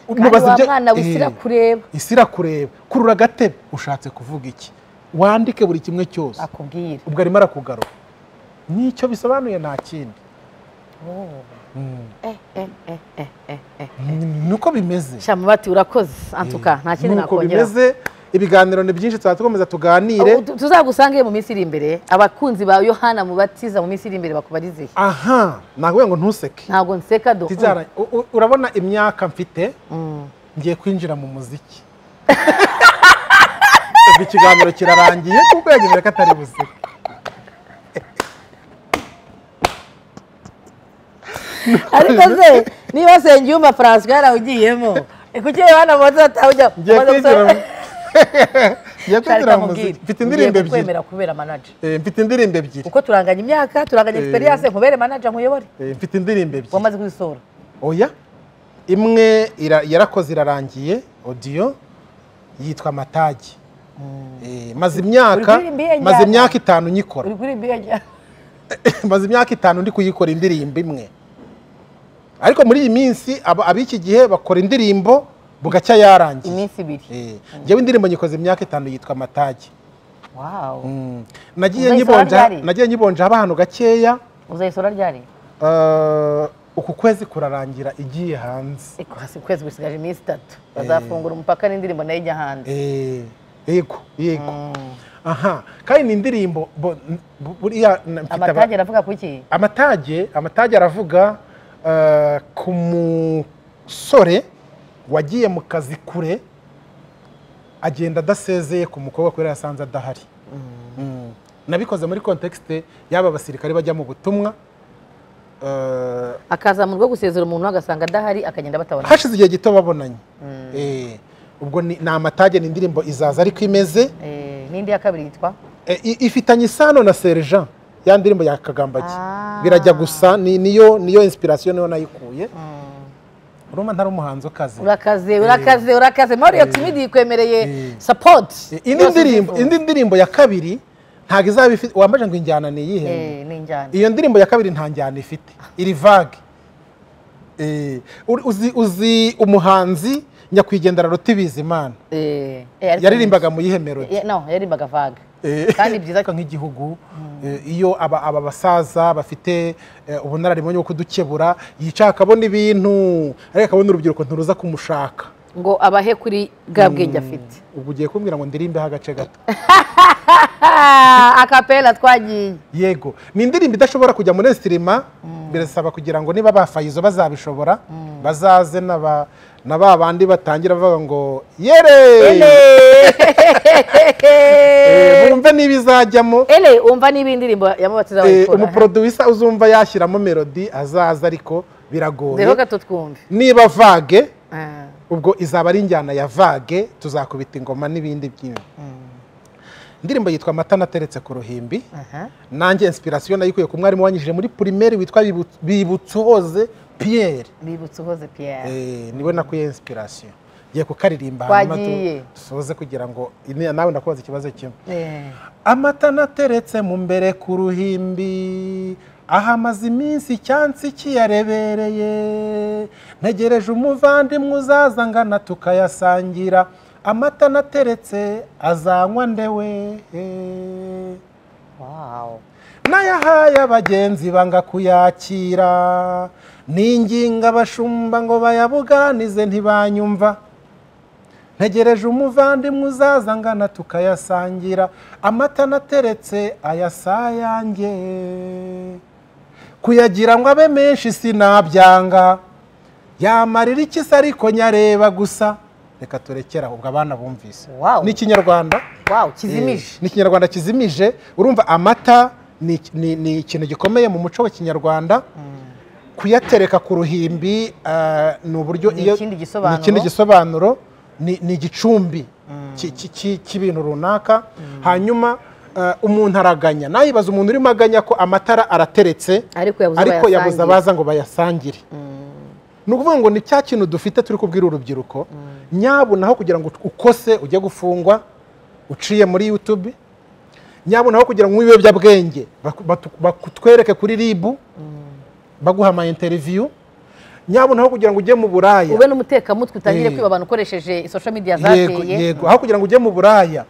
kandi Mubaza wa ibyo- mwana wisira Eh. kureba isira kureba kurura agatebe ushatse kuvuga iki wandike buri kimwe cyose akubwira ubwo arimo arakugarura n'icyo bisobanuye nta kindi nuko bimeze shamu bati urakoze antuka nta kindi nuko nakongera bimeze ibiganiro ni byinshi tuba dukomeza tuganire tuzagusange mu minsi iri imbere abakunzi ba yohana mubatiza mu minsi iri imbere bakubarize aha nakubwira ngo ntuseke ntabwo nseka do Tizara, u- u- urabona imyaka mfite ngiye kwinjira mu muziki ubwo ikiganiro kirarangiye kuko yagejeje ko atari buzima ariko se niba sengiyumva francois yarawugiyemo kuki yohana mubatiza atawujya ngiye umaze kwinjira gusora- mu- ngiye kwinjira mu muziki mfite indirimbo ngiye ebyiri kukwemera kubera manager Eh, mfite indirimbo ebyiri kuko turanganya imyaka turanganya experience nkubere manager nkuyobore Eh, mfite indirimbo ebyiri wamaze kuzisora oya imwe ira- yarakoze irarangiye odiyo yitwa amatage Eh, maze imyaka Uri kuririmba iyo maze njyana? imyaka itanu nyikora uri kuri mbega maze imyaka itanu ndi kuyikora indirimbo imwe ariko muri iyi minsi aba- ab'iki gihe bakora indirimbo bugacya yarangiye iminsi ibiri Eh, njyewe indirimbo nyikoze imyaka itanu yitwa amatage wawu Mm. nagiye Uzayisaba nyibonja ryari? nagiye nyibonja haba ahantu gakeya uzayisora ryari Eh, uku kwezi kurarangira igiye hanze Eko hasi ukwezi gusigaje iminsi itatu bazafungura umupaka n'indirimbo nayo ijya hanze Eh, yego yego aha kandi ni indirimbo bo- n- bu- buriya na- mfite aba- amatage aravuga kuki amatage amatage aravuga eh, ku musore wagiye mu kazi kure agenda adasezeye ku mukobwa kubera yasanze adahari Mm. nabikoze muri kontekste y'aba basirikare bajya mu butumwa eh, akaza mu rugo gusezera umuntu agasanga adahari akagenda batabona hashize igihe gito babonanye Eh, ubwo ni ni amatage ni indirimbo izaza ariko imeze Eh, n'indi ya kabiri yitwa Eh, i- ifitanye isano na sergent ya ndirimbo ya kagambaki Ah. birajya gusa ni- niyo niyo inspiration niyo nayikuye urumva ntari umuhanzi ukaze urakaze urakaze urakaze mario timidi yikwemereye Eh. support Eh, indi ndirimbo indi ndirimbo ya kabiri ntabwo izaba ifite wambaje ngo injyana ni iyihe n'injyana iyo ndirimbo ya kabiri nta njyana ifite iri vague Eh, uri- uzi uzi umuhanzi nyakwigendera ruti bizimana Eh, eh, ariko- yaririmbaga mu yihe melody Eh, no yaririmbaga vaga Kandi byiza cyane. nk'igihugu eh, iyo aba aba basaza bafite eh, ubunararibonye bwo kudukebura yicara akabona ibintu ariko akabona urubyiruko ntiruza kumushaka ngo abahe kuri bwa bwenge afite ubwo ugiye kumbwira ngo ndirimbeho agace gato Ah, akapera twagiye yego ni indirimbo idashobora kujya muri sitirima birasaba kugira ngo niba ba fayizo bazabishobora bazaze na ba- na ba bandi batangira bavuga ngo yere Eh, bumve niba izajyamo ele umva niba indirimbo yamubatiza Eh, wayikora umuporoduyisa uzumva yashyiramo melodi azaza ariko rero biragoye gato twumve niba vage Ah, ubwo izaba ari injyana ya vage tuzakubita ingoma n'ibindi byinshi indirimbo yitwa amata nateretse ku ruhimbi aha. nanjye inspiration nayikuye ku mwarimu wanyijije muri primaire witwa Bibu- bibutsohoze pierre bibutse uhoze piyeri Eh, niwe nakuye inspiration ngiye kukaririmba hanyuma tu- Twagiye. dusoze kugira ngo ini- nawe ndakubaza ikibazo kimwe amata nateretse mu mbere ku ruhimbi aha amaze iminsi icyansi kiyarebereye ntegereje umuvandimwe uzaza angana tukayasangira amata nateretse azanywa ndewe wawu n'ayahaye abagenzi banga kuyakira ninginga abashumba ngo bayabuganize ntibanyumva ntegereje umuvandimwe uzaza angana tukayasangira amata nateretse ayasayange kuyagira ngo abe menshi sinabyanga yamarira iki se ariko nyareba gusa reka turekere ahubwo abana bumvise Wow. ni ikinyarwanda wawu kizimije Eh, ni ikinyarwanda kizimije urumva amata ni iki- ni- ni ikintu gikomeye mu muco wa kinyarwanda kuyatereka ku ruhimbi ah, ni uburyo Ni iyo- ikindi gisobanuro. ni ikindi gisobanuro ni ni igicumbi ki- ki- ki- cy'ibintu runaka hanyuma ah, umuntu araganya nayibaza umuntu urimo aganya ko amatara arateretse Ariko yabuze ariko bayasangire. yabuze abaza ngo bayasangire ni ukuvuga ngo ni cya kintu dufite turi kubwira urubyiruko nyabuna aho kugira ngo ukose ujye gufungwa uciye muri yutube nyabuna aho kugira ngo unywe ibiyobyabwenge baku- batu- bakutwereke kuri ribu baguha ama interiviyu nyabuna aho kugira ngo ujye mu buraya ube n'umutekamutwe utangire Eh. kwiba abantu ukoresheje social media yego zateye yego aho kugira ngo ujye mu buraya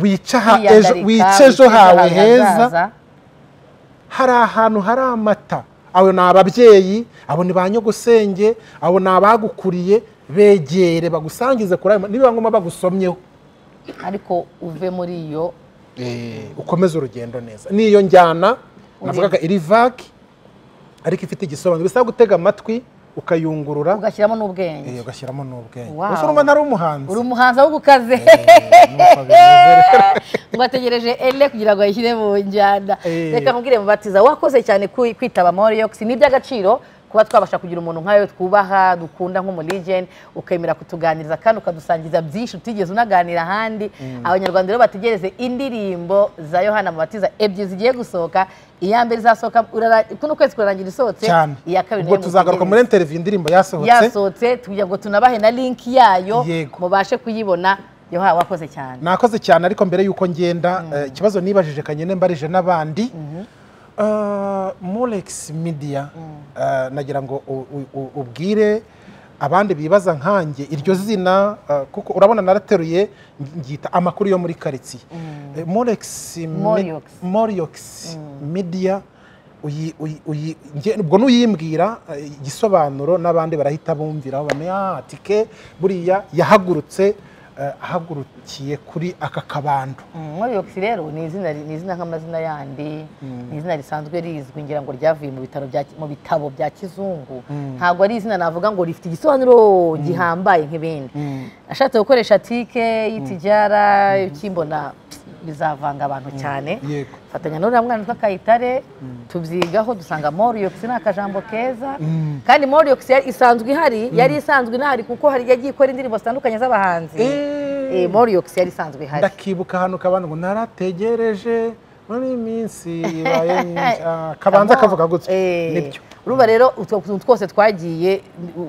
wica aha ejo kwiyandarika, wice ejo hawe heza hazaza. hari ahantu hari amata abo ni ababyeyi abo ni ba nyogosenge abo ni abagukuriye begere bagusangize kuri ayo ma- nibiba ngombwa bagusomyeho ariko uve muri iyo ukomeze urugendo neza niyo njyana navugaga iri vaki ariko ifite igisobanuro bisaba gutega amatwi ukayungurura ugashyiramo n'ubwenge eh, ugashyiramo n'ubwenge Wow. gusa urumva ntari umuhanzi uri umuhanzi ahubwo ukaze nuko bimeze rero. ngo ategereje ele kugira ngo ayishyire mu njyana Eh. reka mubwire mubatiza wakoze cyane ku- kwitaba moriyox ni iby'agaciro kuba twabasha kugira umuntu nkawe twubaha dukunda nk'umuligeni ukemera kutuganiriza kandi ukadusangiza byinshi utigeze unaganira ahandi abanyarwanda rero bategereze indirimbo za yohana mubatiza ebyiri zigiye gusohoka iya mbere izasohoka urara- kuno kwezi kurarangira isohotse cyane iya kabiri ubwo nayo tuzagaruka mutegereze muri interiviyu indirimbo yasohotse yasohotse tugira ngo tunabahe na linki yayo Yego. mubashe kuyibona yoha wakoze cyane nakoze cyane ariko mbere y'uko ngenda eh, ikibazo nibajije kanyene mbarije n'abandi Eh, molex media eh, nagira ngo u- u- u- ubwire abandi bibaza nkanjye iryo zina eh, kuko urabona narateruye ng- ngita amakuru yo muri karitsiye Eh, molex me- Moriox. moriox media uyi- uyi- uyi- nge- ubwo nuyimbwira eh, igisobanuro n'abandi barahita bumvira bamenya ati ke buriya yahagurutse eh, ahagurukiye kuri aka kabando muri iyo si rero ni izina ni izina nk'amazina yandi ni izina risanzwe rizwi ngira ngo ryavuye mu bitaro bya mu bitabo bya kizungu ntabwo ari izina navuga ngo rifite igisobanuro gihambaye nk'ibindi ashatse gukoresha tike y'itijara ukimbona bizavanga abantu cyane yego fatanya n'uriya mwana witwa kayitare tubyigaho dusanga moriyox ni akajambo keza kandi moriyox yari- isanzwe ihari yari isanzwe inahari kuko hari yagiye ikora indirimbo zitandukanye z'abahanzi Eh, moriyox yari isanzwe ihari ndakibuka ahantu kabando ngo narategereje muri iminsi ibaye myinshi Ah, kabanza kavuga gutya Eh, nibyo urumva rero utwo tuntu twose twagiye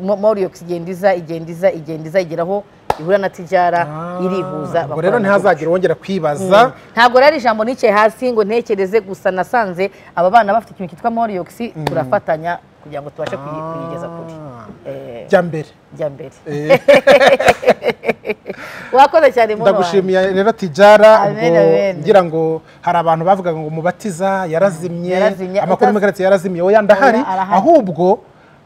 mo- moriyox igenda iza igenda iza igenda iza igeraho ihura na tijara irihuza ubwo rero bakorana ntihazagira uwongera kwibaza ntabwo rari ijambo nicaye hasi ngo ntekereze gusa nasanze aba bana bafite ikintu cyitwa moriyox turafatanya kugira ngo tubashe kuyi- kuyigeza kuri Ah, Eh, jya mbere jya mbere wakoze cyane muno wanjye ndagushimiye rero tijara Amen, ngo amen. ngira ngo hari abantu bavugaga ngo umubatiza yarazimye Yarazimye, amakuru utaz- muri karitsiye yarazimye oya ndahari Oya, arahari. ahubwo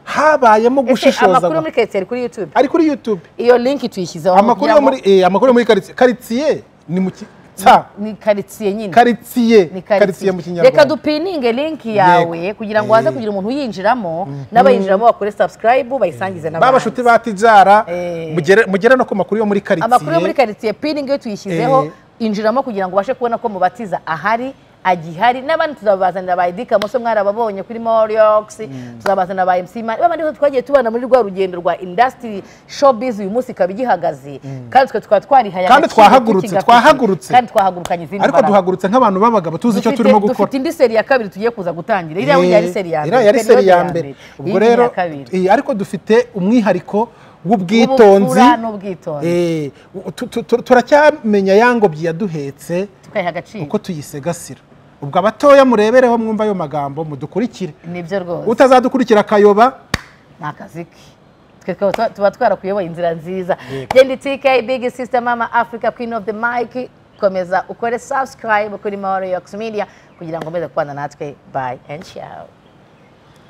habayemo ese gushishoza amakuru yo muri karitsiye ari kuri yutube ari kuri youtube iyo linki tuyishyizeho amakuru yo kugira ngo- muri eh, amakuru yo muri karitsiye karitsiye ni mu ki- tsa ni karitsiye nyine karitsiye Ni karitsiye mu reka kinyarwanda dupininge linki yawe kugira ngo haze Eh. kugira umuntu uyinjiramo n'abayinjiramo bakore subscribe bayisangize ba bashuti ba tijara Eh. mugere mugere no ku makuru yo muri karitsiye amakuru yo muri karitsiye piningi iyo tuyishyizeho Eh. injiramo kugira ngo ubashe kubona ko mubatiza ahari agihari n'abandi tuzabazanira ba Eddy Kamoso mwarababonye kuri Moriox tuzabazanira ba MC Mani babandi bose twagiye tubana muri rwa rugendo rwa industry showbiz uyu munsi ikaba igihagaze kandi twe tukaba twarihaye Kandi agaciro twahagurutse, k'ikigafite. twahagurutse. kandi twahagurukanye izindi ariko mbaraga. duhagurutse nk'abantu b'abagabo tuzi icyo Dufite- turimo gukora dufite indi seri ya kabiri tugiye kuza gutangira iriya burya yari seri ya mbere iriya yari periode seri ya mbere ubwo iyi ni iya rero kabiri. eh, ariko dufite umwihariko w'ubwitonzi Ubupfura n'ubwitonzi. Eh, tu- tu- tu- turacyamenya ya ngobyi yaduhetse tukayiha agaciro uko tuyisegasira ubwo abatoya murebereho mwumva ayo magambo mudukurikire nibyo rwose utazadukurikira akayoba ni akazi ke twe tukaba tuba- tuba twarakuyoboye inzira nziza genda itike big sister mama africa queen of the mic komeza ukore subscribe kuri maroyox media kugira ngo umeze kubana natwe bye and ciao